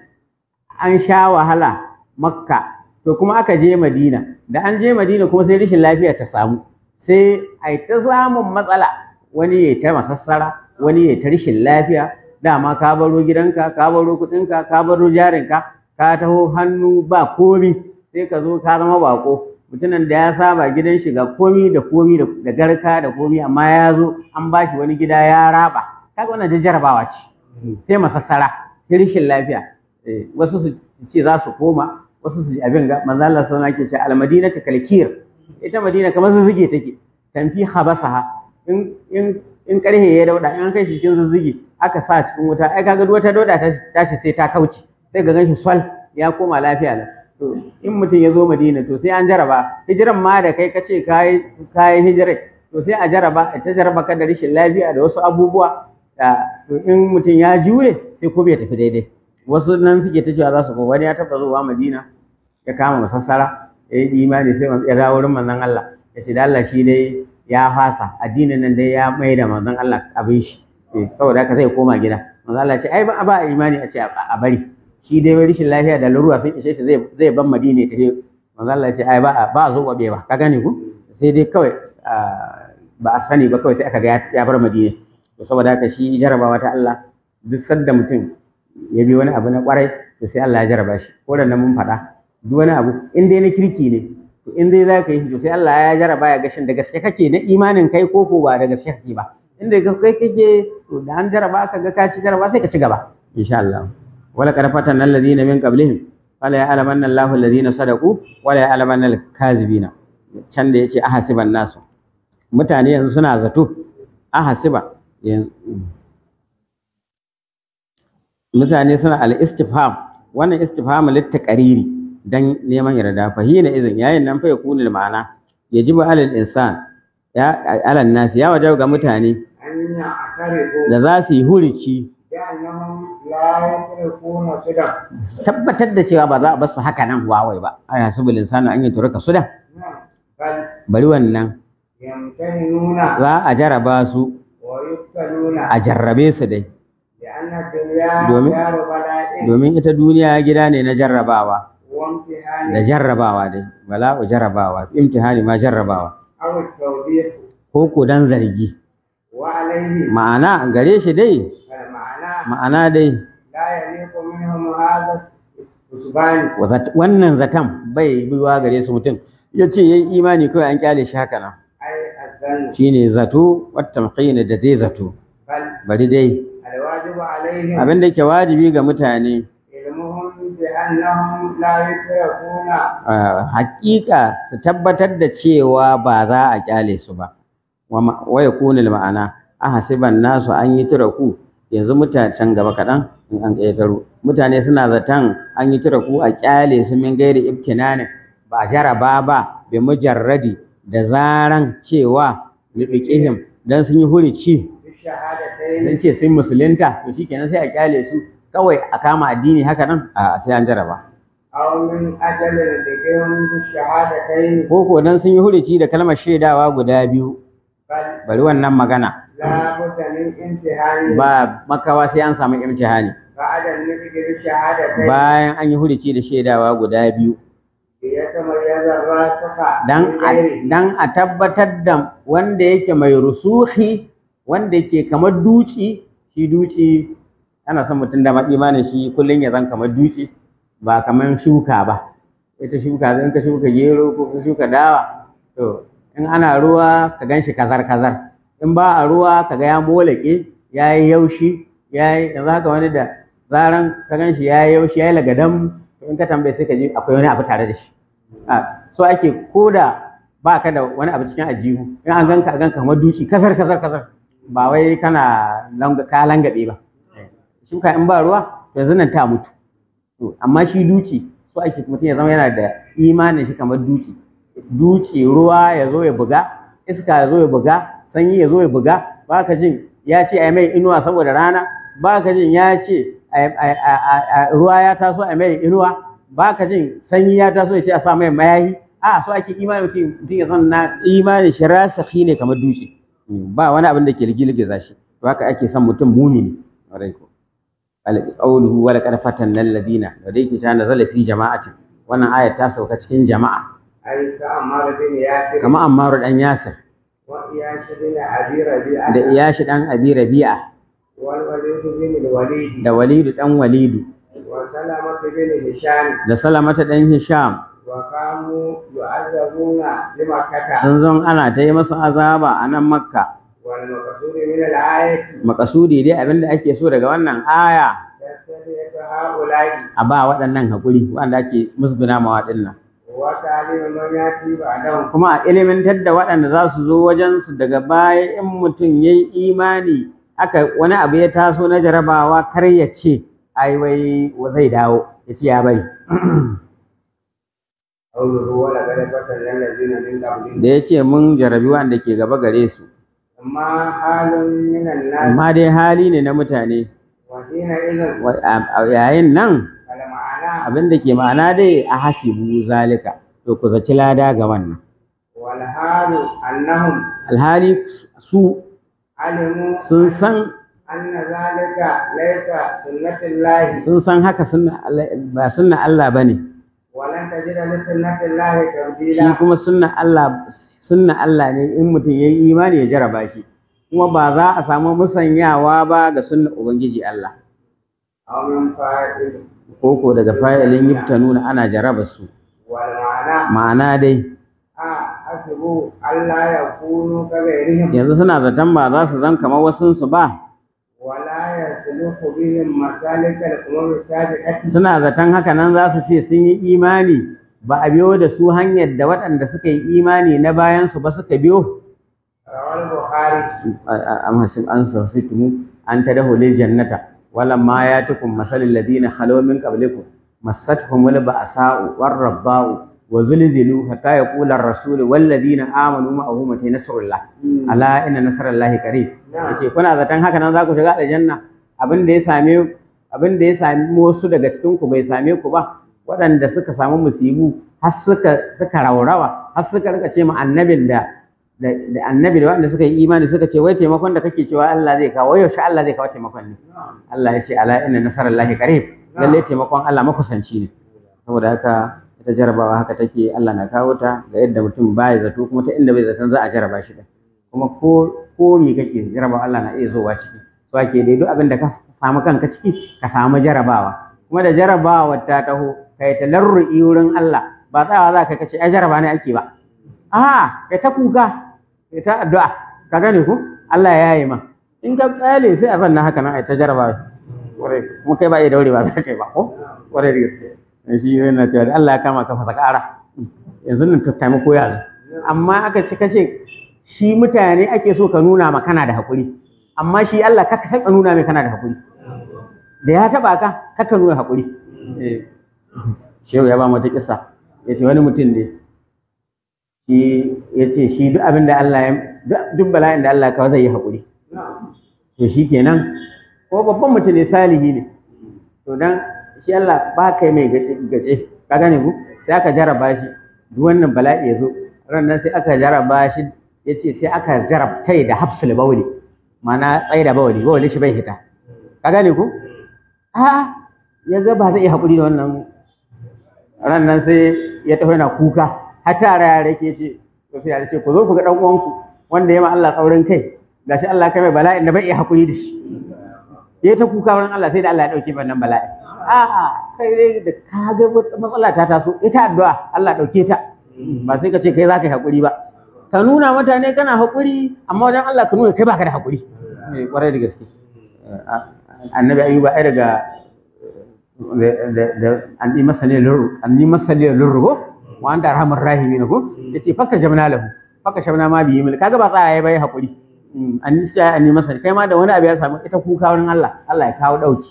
Speaker 1: an sha wahala makka to kuma aka je madina da an je madina kuma sai rashin lafiya ta samu sai a ta samun matsala wani ya ta masassara wani ya ta rashin lafiya dama ka baro gidanka ka baro kuɗinka ka baro jarinka ka taho hannu ba komi sai ka zo ka zama bako mutumin da ya saba gidan shiga komi da komi da garka da komi amma ya zo an bashi wani gida ya raba kaga wannan da jarabawa ce sai masassara sai rashin lafiya wasu su ce za su koma wasu su abin ga manzo Allah sallallahu alaihi wasallam almadina ta kalkir ita madina kamar zuzuge take tanfi habasaha in in in karhe ya dauda in an kai shi cikin zuzuge aka sa cikin wuta ai kaga wata dauda ta tashi sai ta kauce sai ga ganshi swal ya koma lafiya lau to in mutum ya zo madina to sai an jaraba hijiran ma da kai kace kai kai hijirai to sai a jaraba ta jaraba ka da rashin lafiya da wasu abubuwa to in mutum ya jure sai ko bai tafi daidai wasu nan suke ta cewa za su wani ya taba zuwa madina ya kama masassara ya yi imani sai ya dawo wurin manzon Allah ya ce da Allah shi dai ya fasa addinin nan dai ya mai da manzon Allah abin shi saboda haka zai koma gida manzon Allah ce ai ba ba imani a ce a bari shi dai wani rashin lafiya da larura sun ishe shi zai zai ban madina ta manzon Allah ce ai ba ba zo wabe ba ka gane ku sai dai kawai ba a sani ba kawai sai aka ga ya bar madina to saboda haka shi jarabawa ta Allah duk sadda mutum ya bi wani abu na kwarai to sai Allah ya jaraba shi ko da nan mun faɗa duk wani abu in dai na kirki ne to in dai za ka yi shi to sai Allah ya jaraba ya gashin da gaske kake na imanin kai ko ko ba da gaske kake ba in da kai kake to da an jaraba ka ga ka ci jaraba sai ka ci gaba insha Allah wala qad fatanna alladhina min qablihim fala ya'lamanna Allahu alladhina sadaqu wala ya'lamanna al-kazibina can da yace ahasiban nasu mutane yanzu suna zato ahasiba yanzu mutane suna al-istifham wannan istifham littaqariri dan neman yarda fa hina izin yayin nan fa yakunu ma'ana yajibu alal insan ya alal nas ya wajaba ga mutane
Speaker 2: أن يعترفوا
Speaker 1: da za su yi hurici
Speaker 2: بأنهم لا يتركون صدق
Speaker 1: tabbatar da cewa ba za a bar su haka nan wawai ba ai hasibul insanu an yi turaka suda
Speaker 2: نعم. بل
Speaker 1: bari wannan
Speaker 2: يمتهنون
Speaker 1: za a jaraba su
Speaker 2: ويبتلون
Speaker 1: a jarrabe su dai
Speaker 2: لأن الدنيا
Speaker 1: دومين-
Speaker 2: دار بلاء
Speaker 1: domin ita duniya gida ne na jarrabawa
Speaker 2: وامتحان
Speaker 1: da jarrabawa dai bala'u jarrabawa imtihani ma jarrabawa
Speaker 2: أو التوبيخ
Speaker 1: ko ko dan zargi
Speaker 2: وعليه
Speaker 1: ma'ana gare shi dai
Speaker 2: المعنى
Speaker 1: ma'ana dai
Speaker 2: لا يليق منهم هذا الحسبان
Speaker 1: wazat- wannan zaton bai biwa gare su mutum ya ce ya yi imani kawai an kyale shi haka nan
Speaker 2: أي الظن
Speaker 1: shine zato wata makina da dai zato
Speaker 2: بل
Speaker 1: bari dai
Speaker 2: الواجب عليهم
Speaker 1: abin da ke wajibi ga mutane
Speaker 2: علمهم بأنهم لا يتركون
Speaker 1: a hakika su tabbatar da cewa ba za a kyale su ba wa ma- wa yakunu ma'ana a hasiban nasu an yi turaku yanzu mutane can gaba kaɗan in an ƙetaro mutane suna zaton an yi turaku a kyale su min gairi ibtinanin ba jaraba ba bi mujarradi da zaran cewa liɗiƙihim dan sun yi hurici
Speaker 2: بالشهادتين
Speaker 1: sun ce sun musulunta to shikenan sai a kyale su kawai a kama addini haka nan a sai an jaraba
Speaker 2: أو من أجل لديهم بالشهادتين
Speaker 1: ko ko dan sun yi hurici da kalmar shaidawa guda biyu
Speaker 2: بل
Speaker 1: bari wannan magana
Speaker 2: لا بد من امتحان
Speaker 1: ba makawa sai an samu imtihani
Speaker 2: بعد النطق بالشهادتين
Speaker 1: bayan an yi hurici da shaidawa guda biyu
Speaker 2: ليتميز الراسخ
Speaker 1: dan
Speaker 2: من
Speaker 1: a,
Speaker 2: غيره
Speaker 1: dan a tabbatar da wanda yake mai rusuhi wanda yake kamar duci shi duci ana son mutum da imanin shi kullum ya zan kamar duci ba kamar shuka ba ita shuka in ka shuka gero ko ka shuka dawa to in ana ruwa ka gan shi kazar kazar in ba a ruwa ka ga ya molake ya yi yaushi ya yi yanzu haka wani da zaran ka gan shi ya yi yaushi ya yi lagadam to in ka tambaye sai ka ji akwai wani abu tare da shi a so ake koda ba ka da wani abu cikin ajihu in an ganka a ganka kamar duci kasar kasar kasar ba wai kana langa- ka langabe ba shuka in ba ruwa to yanzu nan ta mutu to amma shi duci so ake mutum ya zama yana da imanin shi kamar duci duci ruwa ya zo ya buga iska ya zo ya buga sanyi ya zo ya buga ba ka jin ya ce ai mai inuwa saboda rana ba ka jin ya ce ai- ai- ai- ai- ai- ruwa ya taso a mai inuwa ba ka jin sanyi ya taso ya ce a sa mai mayahi a so ake imanin mutum mutum ya zama na imanin shi rasafi ne kamar duci ba wani abin da ke ligilgiza shi to haka ake son mutum mumini ƙwarai ko qawluhu wa laqad fatanna alladina da dai ke ta nazala fi jama'atin wannan aya ta sauka cikin jama'a
Speaker 2: أي كأمار بن ياسر
Speaker 1: kamar Ammaru dan Yasir
Speaker 2: وإياش بن أبي ربيعة
Speaker 1: da Iyashi dan Abi Rabi'a
Speaker 2: والوليد بن الوليد
Speaker 1: da Walidu dan Walidu
Speaker 2: وسلمة بن هشام
Speaker 1: da Salamata dan Hisham
Speaker 2: وكانوا يعذبون لمكة
Speaker 1: sun zon ana ta yi masu azaba a nan Makka
Speaker 2: والمقصود من الآية
Speaker 1: makasudi dai abinda ake so daga wannan aya
Speaker 2: تسلية هؤلاء
Speaker 1: a ba waɗannan haƙuri wanda ake musguna ma waɗannan
Speaker 2: وتعليم من يأتي بعدهم
Speaker 1: kuma a ilimantar da waɗanda za su zo wajensu daga baya in mutum ya yi imani aka wani abu ya taso na jarabawa kar ya ce ai wai zai dawo ya ce ya bari
Speaker 2: قوله ولقد فتنا الذين من قبلهم
Speaker 1: da ya ce mun jarabi wanda ke gaba gare su
Speaker 2: ما حال من الناس
Speaker 1: amma dai hali ne na mutane
Speaker 2: وحينئذ
Speaker 1: Wa- a- a yayin nan
Speaker 2: فالمعنى
Speaker 1: abin da ke ma'ana dai a hasibu zalika to ku zaci lada ga wannan
Speaker 2: والحال أنهم
Speaker 1: alhali su
Speaker 2: علموا
Speaker 1: sun san
Speaker 2: أن ذلك ليس سنة الله
Speaker 1: sun san haka sunna Allah- ba sunna Allah bane
Speaker 2: ولن تجد لسنة الله
Speaker 1: shi
Speaker 2: تبديلا
Speaker 1: kuma sunna Allah sunna Allah ne in mutum ya yi imani ya jaraba shi kuma ba za a samu musanyawa ba ga sunna ubangiji Allah
Speaker 2: أو من فائد
Speaker 1: koko daga fa'ilin yuftanuna ana jaraba su
Speaker 2: والمعنى
Speaker 1: ma'ana dai
Speaker 2: آه حسبوا ألا يكونوا كغيرهم
Speaker 1: yanzu suna zaton ba za su zan kamar wasunsu ba
Speaker 2: ولا يسلك بهم مسالك الأمم السابقة
Speaker 1: suna zaton haka nan za su ce sun yi imani ba a biyo da su hanyar da waɗanda suka yi imani na bayansu ba suka biyo
Speaker 2: رواه البخاري
Speaker 1: am hasib an sawsitum an tadahu lil jannata wala ma yatukum masalul ladina khalaw min qablikum massatuhumul ba'sa'u war rabba'u wa zulzilu hatta yaqula ar-rasul wal ladina amanu ma'ahu mata nasrullah ala inna nasrallahi qarib yace kuna zaton haka nan za ku shiga aljanna abin da ya same abin da ya sami wasu daga cikin ku bai same ku ba waɗanda suka samu musibu har suka suka raurawa har suka rika ce ma annabin da da da annabi da waɗanda suka yi imani suka ce wai taimakon da kake cewa Allah zai kawo yaushe Allah zai kawo taimakon ne Allah ya ce ala inna nasarallahi qarib lalle taimakon Allah makusanci ne saboda haka ita jarabawa haka take Allah na kawo ta ga yadda mutum baya zato kuma ta inda bai zaton za a jaraba shi din kuma ko ko me kake jarabawa Allah na iya zowa ciki so ake dai duk abin da ka samu kanka ciki ka samu jarabawa kuma da jarabawa ta taho kai ta larru'i wurin Allah ba tsayawa za ka kace ai jaraba ne ake ba a kai ta kuka kai ta addu'a ka gane ko Allah ya yi ma in ka tsale sai a zanna haka nan ai ta jarabawa kwarai kuma kai ba iya daure ba za ka yi ba ko kwarai da gaske dan shi yana cewa da Allah ya kama ka fasa ƙara yanzu nan taimako ya zo amma aka ci kace shi mutane ake so ka nuna ma kana da haƙuri amma shi Allah ka ka taɓa nuna mai kana da haƙuri da ya taɓa ka ka ka nuna haƙuri Eh. shehu ya ba mu ta kissa ya ce wani mutum ne shi ya ce shi duk abin da Allah ya duk- duk bala'in da Allah ya kawo zai yi haƙuri to shi kenan ko babban mutum ne salihi ne to dan shi Allah ba kai mai gace gace ka gane ku sai aka jaraba shi duk wannan bala'i ya zo ran nan sai aka jaraba shi ya ce sai aka jarabtai da hafsul bauli ma'ana tsaye da bauli bauli shi bai hita ka gane ku a ya ga ba zai iya haƙuri da wannan ran nan sai ya tafi yana kuka har tara yara ke ce to sai yara ce ku zo ku ga dan uwanku wanda ya ma Allah tsaurin kai gashi Allah kai mai bala'in da bai iya haƙuri da shi ya ta kuka wurin Allah sai da Allah ya dauke wannan bala'i a'a kai dai da ka ga wata matsala ta taso ita addu'a Allah dauke ta ba sai ka ce kai za ka yi haƙuri ba ka nuna mutane kana haƙuri amma wajen Allah ka nuna kai baka da haƙuri eh kwarai da gaske annabi ayyuba ai daga da da an yi masa ne lurru an yi masa ne lurru ko wa anta arhamur rahimin ko yace fasa jamna lahu faka shabna ma biyi mil kaga ba tsaya bai hakuri an nisha an yi masa kai ma da wani abu ya samu ita kuka wurin Allah Allah ya kawo dauki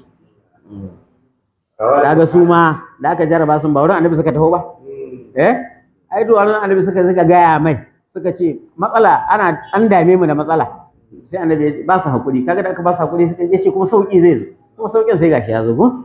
Speaker 1: kaga su ma da aka jarraba sun ba wurin annabi suka taho ba eh ai duk wurin annabi suka suka gaya mai suka ce matsala ana an dame mu da matsala sai annabi ba su hakuri kaga da aka ba su hakuri suka ce kuma sauki zai zo kuma saukin sai gashi ya zo ko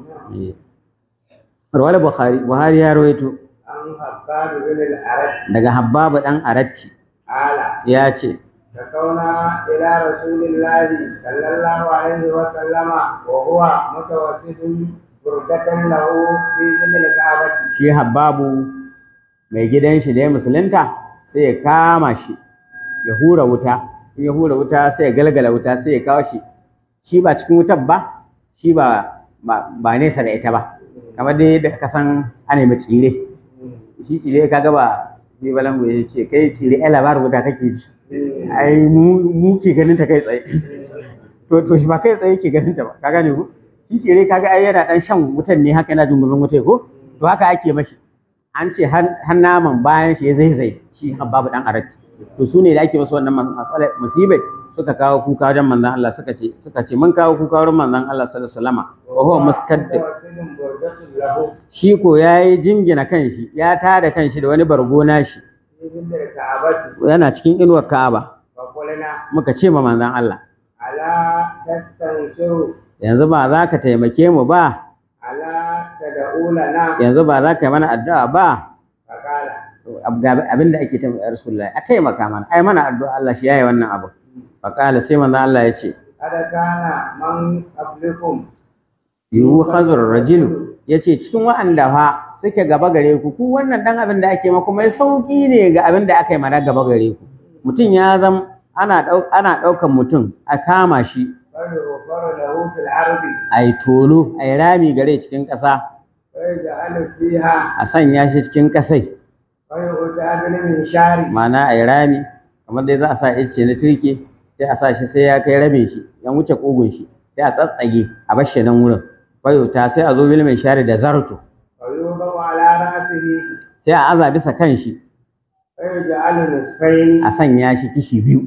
Speaker 1: rawal bukhari buhari ya rawaito
Speaker 2: an habbanu bin al-arad
Speaker 1: daga habbabu dan aratti
Speaker 2: ala
Speaker 1: ya ce
Speaker 2: شكونا إلى رسول الله صلى الله عليه وسلم وهو متوسط بردة له في ظل الكعبة
Speaker 1: shi habbabu mai gidan shi da ya musulunta sai ya kama shi ya hura wuta in ya hura wuta sai ya galgala wuta sai ya kawo shi shi ba cikin wutar ba shi ba ba ba nesa da ita ba kamar dai da ka san ana mai tsire shi tsire kaga ba ni balangu ya ce kai tsire ai labarin wuta kake ji ai mu mu ke ganin ta kai tsaye to to shi ba kai tsaye ke ganin ta ba ka gane ko shi tsire kaga ai yana dan shan wutan ne haka yana jungumin wuta ko to haka ake mashi an ce har naman bayan shi ya zaizai shi babu dan aratti to su ne da ake masu wannan matsalar musibai suka kawo kuka wajen manzon Allah suka ce suka ce mun kawo kuka wurin manzon Allah sallallahu alaihi wasallam wa huwa mustaddi
Speaker 2: متوسط بردة له
Speaker 1: shi ko yayi jingina kanshi ya tada kanshi da wani bargo nashi
Speaker 2: في ظل الكعبة
Speaker 1: yana cikin inuwar Ka'aba
Speaker 2: فقلنا
Speaker 1: muka ce ma manzon Allah
Speaker 2: ألا تستنصروا
Speaker 1: yanzu ba za ka taimake mu ba
Speaker 2: ألا تدعوا لنا
Speaker 1: yanzu ba za ka yi mana addu'a ba
Speaker 2: فقال
Speaker 1: abin da ake taimaka Rasulullahi a taimaka mana ai mana addu'a Allah shi yayi wannan abu faqala sai manzon Allah ya ce
Speaker 2: قد كان من قبلكم
Speaker 1: yiwu khazur rajulu yace cikin wa'anda fa suke gaba gare ku ku wannan dan abin da ake maku mai sauki ne ga abin da aka yi mana gaba gare ku mutum ya zam ana dauk ana daukan mutum a kama shi
Speaker 2: فيغفر له في الأرض
Speaker 1: ai tolo ai rami gare cikin ƙasa
Speaker 2: ويجعل فيها
Speaker 1: a sanya shi cikin ƙasai
Speaker 2: ويغتاب من شاري
Speaker 1: ma'ana ai rami kamar dai za a sa ice na turke sai a sa shi sai ya kai rabin shi ya wuce kugun shi sai a tsatsage a bar shi nan wurin bayota sai a zo bil mai share da zarto
Speaker 2: ويوضع على رأسه
Speaker 1: sai a aza bisa kan shi
Speaker 2: ويجعل نصفين
Speaker 1: a sanya shi kishi biyu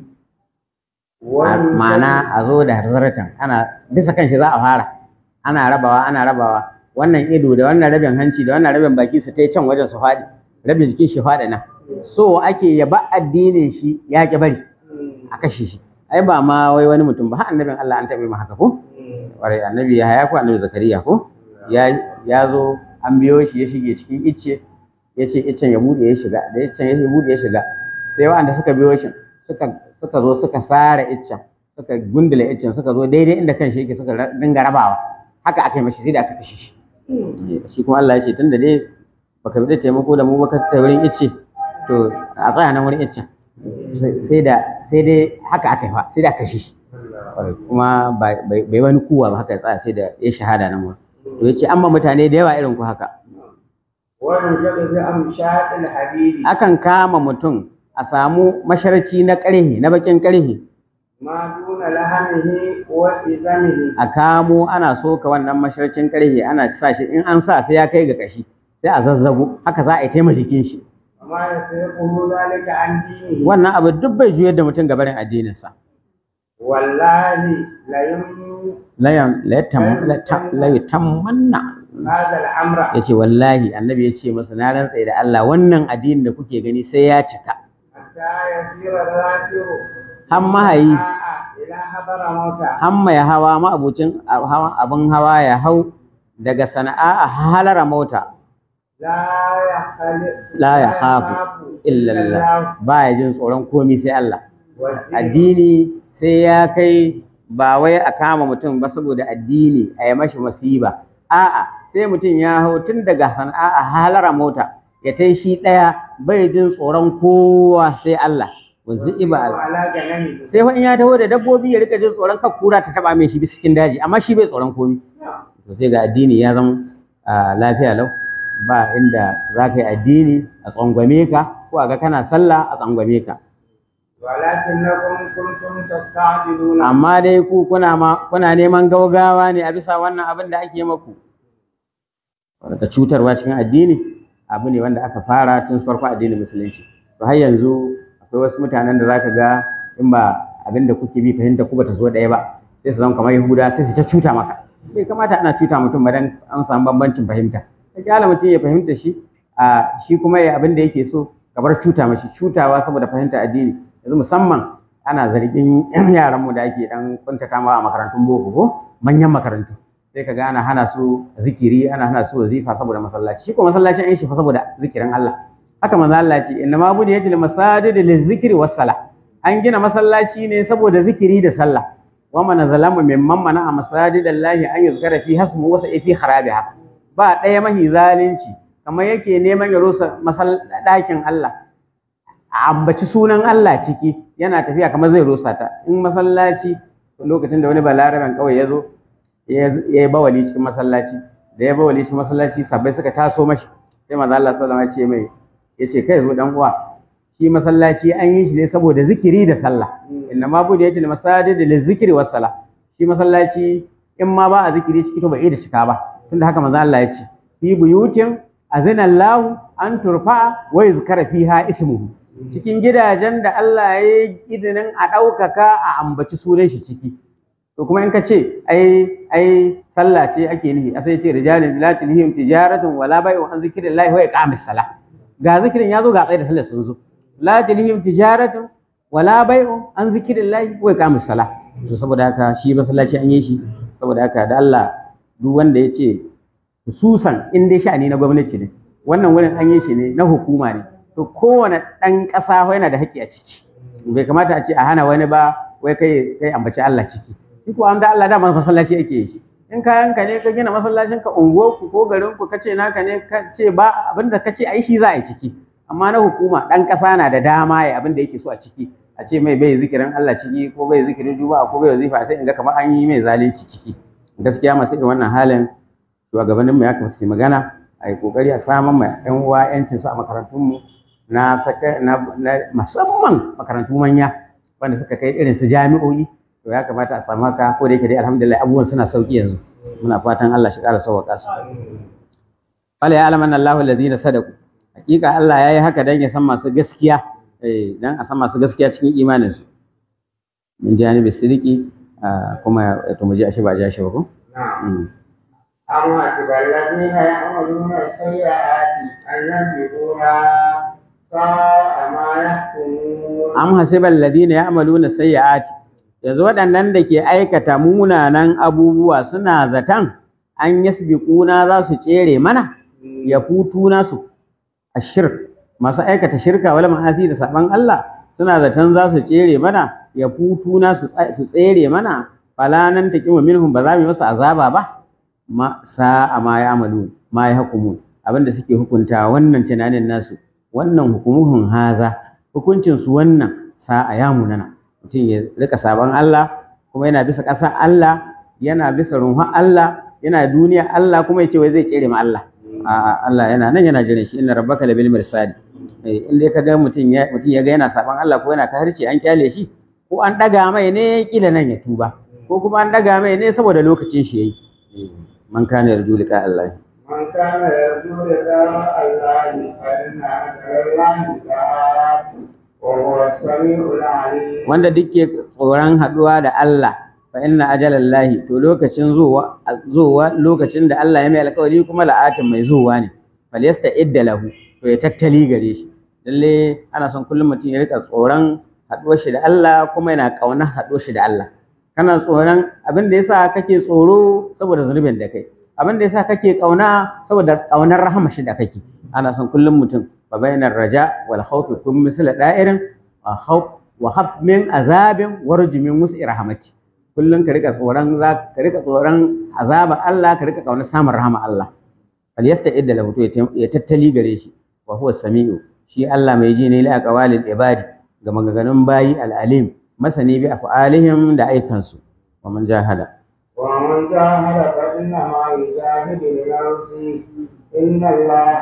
Speaker 2: وينزل-
Speaker 1: ma'ana a zo da zaratan ana bisa kan shi za a fara ana rabawa ana rabawa wannan ido da wannan rabin hanci da wannan rabin baki su ta can wajen su faɗi rabin jikin shi faɗi nan so ake yaba addinin shi ya ki bari a kashe shi ai ba ma wai wani mutum ba har annabin Allah an taɓa ma haka ko ƙwarai annabi ya haya ko annabi zakariya ko ya ya zo an biyo shi ya shige cikin icce ya ce iccen ya bude ya shiga da iccen ya bude ya shiga sai waɗanda suka biyo shi suka suka zo suka sare iccen suka gundula iccen suka zo daidai inda kan shi yake suka ra- dinga rabawa haka aka yi mashi sai da aka kashe shi shi kuma Allah ya ce tunda dai baka bi da taimako da mu baka ta wurin icce to a tsaya nan wurin iccen Sai- sai da sai dai haka aka yi fa sai da aka kashe shi Kwarai, kuma bai bai- bai wani kuwa ba haka ya tsaya sai da ya shahada nan wurin to yace amma mutane da yawa irin ku haka
Speaker 2: وينزل في أمشاط الحديد
Speaker 1: akan kama mutum a samu masharci na ƙarhe na bakin ƙarhe
Speaker 2: ما دون لحمه وإزمه
Speaker 1: a kamo ana soka wannan masharcin ƙarhe ana sa shi in an sa sai ya kai ga kashi sai a zazzago haka za a yi taima jikin shi
Speaker 2: وما يسرقه ذلك عن دينه
Speaker 1: wannan abu duk bai juyar da mutum gabarin addininsa
Speaker 2: والله ليم
Speaker 1: la yam- la yatam- la ta- la yutammanna
Speaker 2: هذا الأمر
Speaker 1: ya ce wallahi annabi ya ce masa na rantsa da Allah wannan addinin da kuke gani sai ya cika
Speaker 2: حتى يسير الراكب
Speaker 1: har mahayi
Speaker 2: إلى حضر موتى
Speaker 1: har mai hawa ma'abucin hawa- abin hawa ya hau daga sana'a a halara mota
Speaker 2: لا يخلق
Speaker 1: la ya khafu illallah ba ya jin tsoron komi sai Allah addini sai ya kai ba wai a kama mutum ba saboda addini a yi mashi masiba a'a sai mutum ya hau tun daga sana'a a halara mota ya tai shi ɗaya bai jin tsoron kowa sai Allah wanzu iba
Speaker 2: على جنانه
Speaker 1: sai fa in ya taho da dabbobi ya rika jin tsoron kar kura ta taba mai shi bisa cikin daji amma shi bai tsoron komi to sai ga addini ya zama ah, lafiya lau ba inda za ka yi addini a tsangwame ka ko a ga kana sallah a tsangwame ka
Speaker 2: ولكنكم كنتم تستعجلون
Speaker 1: amma dai ku kuna ma kuna neman gaugawa ne a bisa wannan abin da ake maku ka cutarwa cikin addini abu ne wanda aka fara tun farko addinin musulunci to har yanzu akwai wasu mutanen da zaka ga in ba abin da kuke bi fahimta ku bata zo ɗaya ba sai su zama kamar yahuda sai su ta cuta maka bai kamata ana cuta mutum ba dan an samu bambancin fahimta ka kyala mutum ya fahimta shi a shi kuma ya abin da yake so ka bar cuta mashi cutawa saboda fahimta addini yanzu musamman ana zargin yaran mu da ake dan kuntata ma a makarantun boko ko manyan makarantu sai ka ga ana hana su zikiri ana hana su wazifa saboda masallaci shi ko masallaci an yi shi fa saboda zikirin Allah haka manzo Allah ce inna ma budi yajil masajid lizikri was sala an gina masallaci ne saboda zikiri da sallah wa man zalama mimman mana a masajidallahi an yuzkara fi hasmu wasa fi kharabiha ba ɗaya mahi zalunci kamar yake neman ya rusa ɗakin Allah a ambaci sunan Allah ciki yana tafiya kamar zai rusa ta in masallaci lokacin da wani balaraben kawai ya zo ya yi bawali cikin masallaci da ya bawali cikin masallaci sabbai suka taso mashi sai manzo Allah sallallahu alaihi wasallam ya ce mai ya ce kai zo dan uwa shi masallaci an yi shi ne saboda zikiri da sallah inna ma bude yace masajid da zikiri was sala shi masallaci in ma ba a zikiri ciki to ba da cika ba tunda haka manzo Allah ya ce fi buyutin azina Allah an turfa wa yuzkara fiha ismuhu cikin gidajen da Allah ya yi idinin a ɗaukaka a ambaci sunan shi ciki to kuma in ka ce ai ai sallah ce ake nihi a sai ce rijalin la tulhihim tijaratun wala bai'un an zikrillahi wa iqamis salah ga zikirin ya zo ga tsaye da sallar sun zo la tulhihim tijaratun wala bai'un an zikrillahi wa iqamis salah to saboda haka shi masallaci an yi shi saboda haka da Allah duk wanda ya ce hususan in dai sha'ani na gwamnati ne wannan wurin an yi shi ne na hukuma ne to kowane ɗan ƙasa yana da haƙƙi a ciki bai kamata a ce a hana wani ba wai kai kai ambaci Allah ciki shi ko an da Allah dama masallaci ake yi shi in kayan ka ne ka gina masallacin ka unguwar ku ko garin ku kace naka ne ka ce ba abinda ka ce ai shi za a yi ciki amma na hukuma ɗan ƙasa na da dama ya abinda yake so a ciki a ce mai bai zikirin Allah ciki ko bai zikirin juma'a ko bai wazifa sai in ga kamar an yi mai zalunci ciki gaskiya masu irin wannan halin shugabanninmu ya kamata su magana a yi kokari a samun ma 'yan uwa 'yancin su a makarantunmu na saka na, musamman makarantu manya wanda suka kai irin su jami'o'i to ya kamata a samu haka ko da yake dai alhamdulillah abubuwan suna sauki yanzu muna fatan Allah shi ƙara sauƙa su wala ya alamanna Allahu alladhina sadaqu hakika Allah yayi haka dan ya san masu gaskiya eh dan a san masu gaskiya cikin imanin su min janibi sidiki kuma to mu ji ashe ba ji ashe ba ko
Speaker 2: أم حسب الذين يعملون السيئات أن يسبقونا ساء ما يحكمون
Speaker 1: am hasibal ladina ya'maluna sayyi'ati yanzu waɗannan da ke aikata munanan abubuwa suna zatan an yasbiquna za su tsere mana ya futuna su ashirk masu aikata shirka wala ma'asi da saban Allah suna zaton za su tsere mana ya futuna su su tsere mana fala nan taqimu minhum ba za mu yi musu azaba ba ma sa'a ma ya'malu ma yahkumun abinda suke hukunta wannan tunanin nasu wannan hukumuhun haza hukuncin su wannan sa'a ya munana mutum ya rika sabon Allah kuma yana bisa ƙasa Allah yana bisa runhun Allah yana duniya Allah kuma ya ce wai zai tsere ma Allah a'a Allah yana nan yana jiran shi inna rabbaka labil mirsadi eh in dai kaga mutum ya mutum ya ga yana sabon Allah ko yana kahirci an kyale shi ko an daga mai ne kila nan ya tuba ko kuma an daga mai ne saboda lokacin shi yayi man kana yarju liqa Allah
Speaker 2: من كان يرجو لقاء الله فإن أجل الله لآت وهو السميع العليم
Speaker 1: wanda duk ke tsoron haɗuwa da Allah fa inna ajalallahi to lokacin zuwa zuwa lokacin da Allah ya mai alƙawari kuma la'atin mai zuwa ne falyasta idda lahu to ya tattali gare shi lalle ana son kullum mutum ya rika tsoron haɗuwar shi da Allah kuma yana ƙaunar haɗuwar shi da Allah kana tsoron abin da yasa kake tsoro saboda zunubin da kai abin da yasa kake ƙauna saboda ƙaunar rahama shi da kake ana son kullum mutum fa bainar raja wal khawf kun misla da'irin wa khawf wa hab min azabin warji min wus'i rahmati kullum ka rika tsoron za ka rika tsoron azaba Allah ka rika ƙaunar samun rahama Allah fal yasta'idda lahu to ya tattali gare shi wa huwa sami'u shi Allah mai ji ne li aqwalil ibadi ga maganganun bayi al-alim masani bi af'alihim da aikansu wa man jahada
Speaker 2: ومن جاهد فإنما يجاهد لنفسه إن الله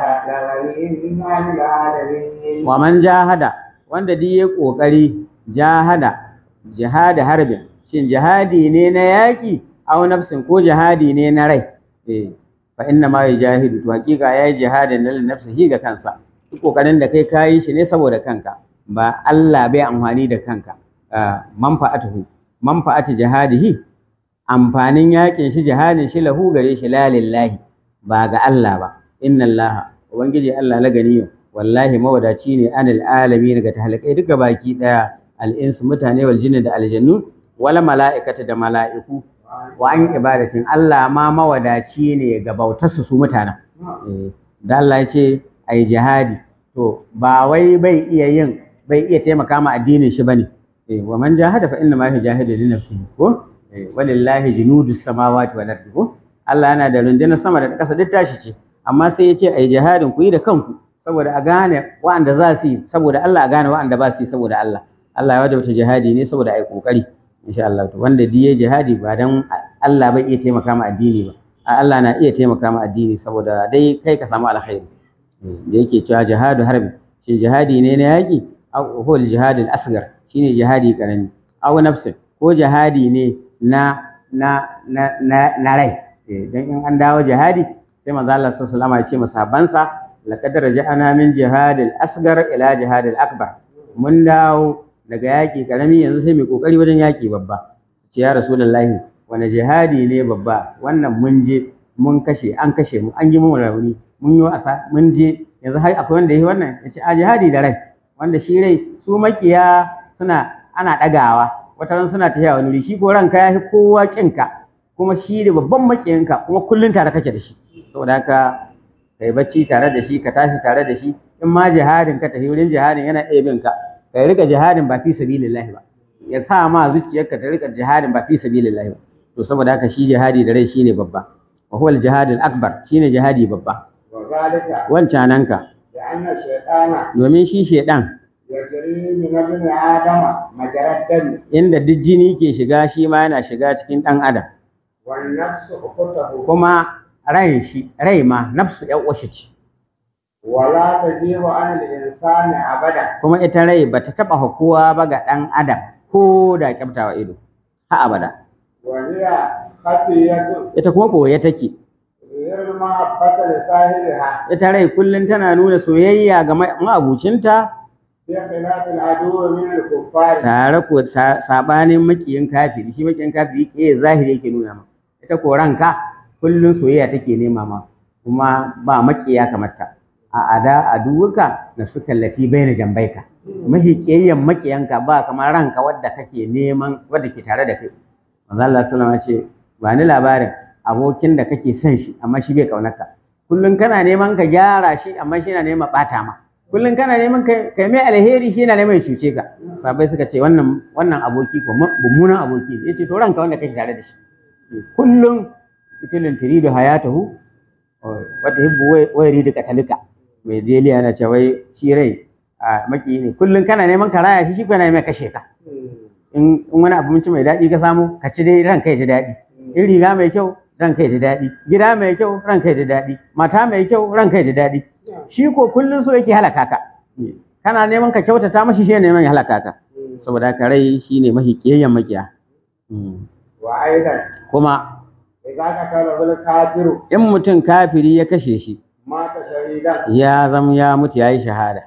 Speaker 2: لغني عن العالمين
Speaker 1: wa man jahada wanda duk ya kokari jahada jihada harbin shin jihadi ne na yaki aw nafsin ko jihadi ne na rai eh fa inna ma yajahidu to hakika yayi jihadin lil nafsihi ga kansa duk kokarin da kai kayi shi ne saboda kanka ba Allah bai amfani da kanka manfa'atuhu manfa'atu jihadihi amfanin yakin shi jihadin shi lahu gare shi la lillahi ba ga Allah ba inna Allah ubangiji Allah la ganiyo wallahi mawadaci ne anil alamin ga tahalikai duka baki daya al-insu mutane wal jinni da aljannu wala mala'ikata da mala'iku wa an ibadatin Allah ma mawadaci ne ga bautarsu su mutanen da Allah ya ce a yi jihadi to ba wai bai iya yin bai iya taimaka ma addinin shi bane wa man jahada fa inna ma yujahidu li nafsihi ko walillahi junudus samawati wal ardi ko Allah yana da rundunar sama da ƙasa duk tashi ce amma sai ya ce a yi jihadin ku yi da kanku saboda a gane wa'anda za su yi saboda Allah a gane wa'anda ba su yi saboda Allah Allah ya wajabta jihadi ne saboda a yi ƙoƙari insha Allah to wanda diye jihadi ba dan Allah bai iya taimaka ma addini ba Allah na iya taimaka ma addini saboda dai kai ka samu alkhairi da yake cewa jihadu harbi shi jihadi ne na yaki aw hul jihadul asgar shine jihadi karami aw nafsin ko jihadi ne na na na na, na rai dan in an dawo jihadi sai manzo Allah sallallahu alaihi wasallam ya ce masahabansa laqad raja'ana min jihadil asgar ila jihadil akbar mun dawo daga yaƙi ƙarami yanzu sai mai ƙoƙari wajen yaƙi babba ce ya rasulullahi wani jihadi ne babba wannan mun je mun kashe an kashe mu an yi mun rauni mun yi wasa mun je yanzu har akwai wanda yi wannan ya ce a jihadi da rai wanda shi rai su makiya suna ana ɗagawa wata ran suna tafiya wani wuri shi ko ranka ya fi kowa ƙinka kuma shi da babban makiyinka kuma kullum tare kake da shi saboda haka kai bacci tare da shi ka tashi tare da shi in ma jihadin ka tafi wurin jihadin yana iya bin ka kai rika jihadin ba fi sabilillah ba ya sa ma zuciyarka ta rika jihadin ba fi sabilillah ba to saboda haka shi jihadi da rai shine babba wa huwa al-jihadul akbar shine jihadi babba
Speaker 2: وذلك
Speaker 1: wancananka
Speaker 2: لأن الشيطان
Speaker 1: domin shi shedan
Speaker 2: يجري من ابن آدم مجرى الدم
Speaker 1: inda duk jini ke shiga shi ma yana shiga cikin dan adam
Speaker 2: والنفس أخته
Speaker 1: kuma rai shi rai ma nafsu ya uwashi ce
Speaker 2: ولا تجيب عن الإنسان أبدا
Speaker 1: kuma ita rai bata taba hukuwa ba ga dan adam ko da kyaftawa ido ha abada
Speaker 2: وهي خفية
Speaker 1: ita kuma boye take
Speaker 2: غير المحبة لصاحبها
Speaker 1: ita rai kullum tana nuna soyayya ga ma- ma'abucinta
Speaker 2: بخلاف العدو من الكفار
Speaker 1: tare ko sa- sabanin makiyin kafiri shi makiyin kafiri ke zahiri yake nuna ma ita ko ranka kullum soyayya take nema ma kuma ba makiya kamar ta a ada a duwuka na su kallati baina jambaika mahi kiyayyen makiyanka ba kamar ranka wadda kake neman wadda ke tare da kai manzo Allah sallallahu alaihi wasallam ya ce ba ni labarin abokin da kake son shi amma shi bai kaunarka kullum kana neman ka gyara shi amma shi na neman bata ma kullum kana neman kai kai mai alheri shi yana neman ya cuce ka sabai suka ce wannan wannan aboki ko mu- mummunan aboki ne yace to ranka wanda kake tare da shi kullum itilin tiridu hayatahu wata hibbu wai ridu katalika mai deliya yana cewa wai shi rai a maki ne kullum kana neman ka raya shi shi ko yana neman kashe ka in in wani abinci mai daɗi ka samu ka ci dai ranka ya ji daɗi in riga mai kyau ranka ya ji daɗi gida mai kyau ranka ya ji daɗi mata mai kyau ranka ya ji daɗi shi ko kullum so yake halaka ka kana neman ka kyautata mashi shi ne neman ya halaka ka saboda haka rai shine mahi kiyayyen makiya Mm.
Speaker 2: وأيضا
Speaker 1: kuma
Speaker 2: إذا قتله الكافر
Speaker 1: in mutum kafiri ya kashe shi
Speaker 2: مات شهيدا
Speaker 1: ya zam ya mutu yayi shahada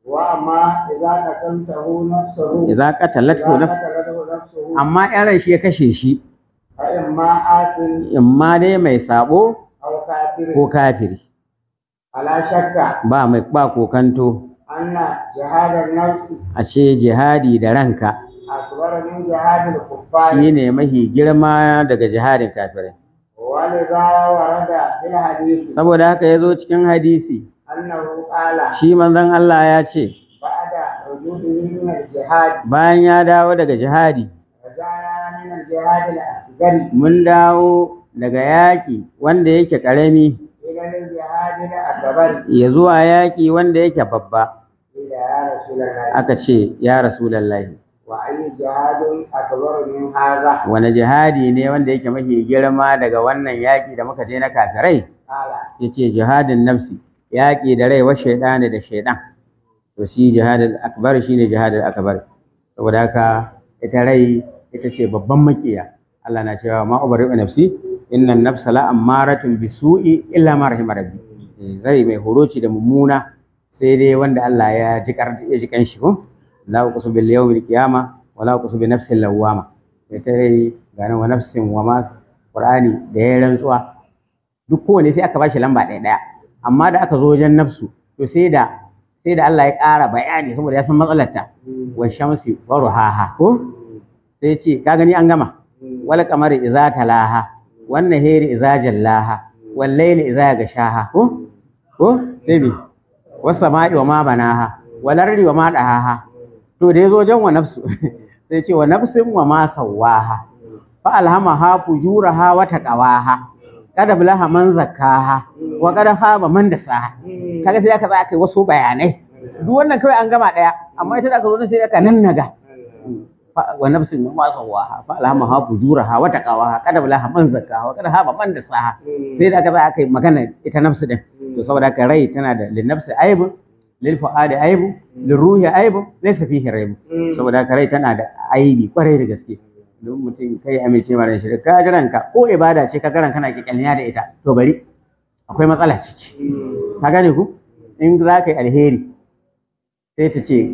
Speaker 2: وأما إذا قتلته نفسه
Speaker 1: idza qatalathu
Speaker 2: إذا
Speaker 1: nafs
Speaker 2: قتلته نفسه
Speaker 1: amma in ran shi ya kashe shi
Speaker 2: فإما آس
Speaker 1: imma dai mai sabo
Speaker 2: أو كافر
Speaker 1: ko kafiri
Speaker 2: على شك
Speaker 1: ba mai ba kokanto
Speaker 2: أن جهاد النفس
Speaker 1: a ce jihadi da ranka
Speaker 2: أكبر من جهاد الكفار
Speaker 1: shine mahi girma daga jihadin kafirai
Speaker 2: ولذا ورد في الحديث
Speaker 1: saboda haka ya zo cikin hadisi
Speaker 2: أنه قال
Speaker 1: shi manzon Allah ya ce
Speaker 2: بعد وجوده من الجهاد
Speaker 1: bayan ya dawo daga jihadi
Speaker 2: رجعنا من الجهاد الأصغر
Speaker 1: mun dawo daga yaƙi wanda yake ƙarami
Speaker 2: إلى الجهاد الأكبر
Speaker 1: ya zuwa yaƙi wanda yake babba
Speaker 2: إلى يا رسول الله
Speaker 1: aka ce ya rasulallahi
Speaker 2: وأي جهاد أكبر من هذا
Speaker 1: wani jihadi ne wanda yake mafi girma daga wannan yaƙi da muka je na kafirai
Speaker 2: قال
Speaker 1: ya ce jihadin nafsi yaƙi da rai wa shaidani da shaidan to shi jihadin akbar shi ne jihadin akbar saboda haka ita rai ita ce babban makiya Allah na cewa ma ubari nafsi inna nafsa la ammaratun bisu'i illa ma rahima rabbi Eh, zai mai horoci da mummuna sai dai wanda Allah ya ji kar ya ji kanshi ko la uqsu bil yawmil qiyama wa la uqsu bi nafsil lawwama ita dai gane wa nafsin wa ma qur'ani da ya rantsuwa duk kowane sai aka bashi lamba ɗaya ɗaya amma da aka zo wajen nafsu to sai da sai da Allah ya ƙara bayani saboda ya san matsalarta wa shamsi wa ruhaha ko sai ce ka gani an gama wal qamari idza talaha wan nahari idza jallaha wal layli idza gashaha ko ko sai bi was sama'i wa ma banaha wal ardi wa ma dahaha to da yazo wajen wa nafsu sai ce wa nafsin wa ma sawaha fa alhamaha fujuraha wa taqawaha kada bilaha man zakkaha wa kada haba man dasaha kaga sai aka tsaya kai wasu bayanai duk wannan kawai an gama daya amma ita da aka zo nan sai aka nannaga Fa- wa nafsin ma sawaha fa alhamaha fujuraha wa taqawaha kada bilaha man zakkaha wa kada haba man dasaha sai da aka tsaya aka yi magana ita nafsu din to saboda haka rai tana da lin nafsi aibu lil fuadi aibu lil ruhi aibu laysa fihi raibu saboda haka rai tana da aibi kwarai da gaske don mutum kai amince mara shi ka ji ranka ko ibada ce ka garan kana kyalniya da ita to bari akwai matsala ciki ka gane ku in za ka yi alheri sai ta ce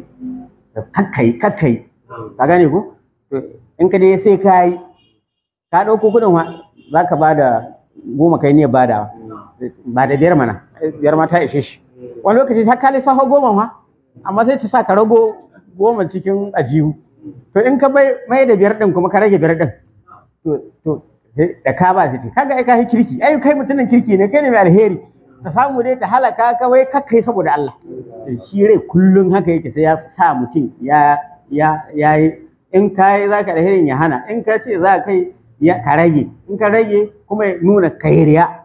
Speaker 1: kakkai kakkai ka gane ku to in ka dai sai ka yi ka ɗauko kuɗin wa za ka ba da goma kai ne ba da ba da biyar mana biyar ma ta ishe shi wani lokaci ta ka lissafa goma ma amma sai ta sa ka rago goma cikin ajihu to in ka bai mai da biyar din kuma ka rage biyar din to to sai da ka ba sai ce kaga ai ka yi kirki ai kai mutumin kirki ne kai ne mai alheri ta samu dai ta halaka ka wai kakkai saboda Allah shi rai kullun haka yake sai ya sa mutum ya ya ya yi in ka yi za ka alherin ya hana in ka ce za ka yi ya ka rage in ka rage kuma ya nuna kairiya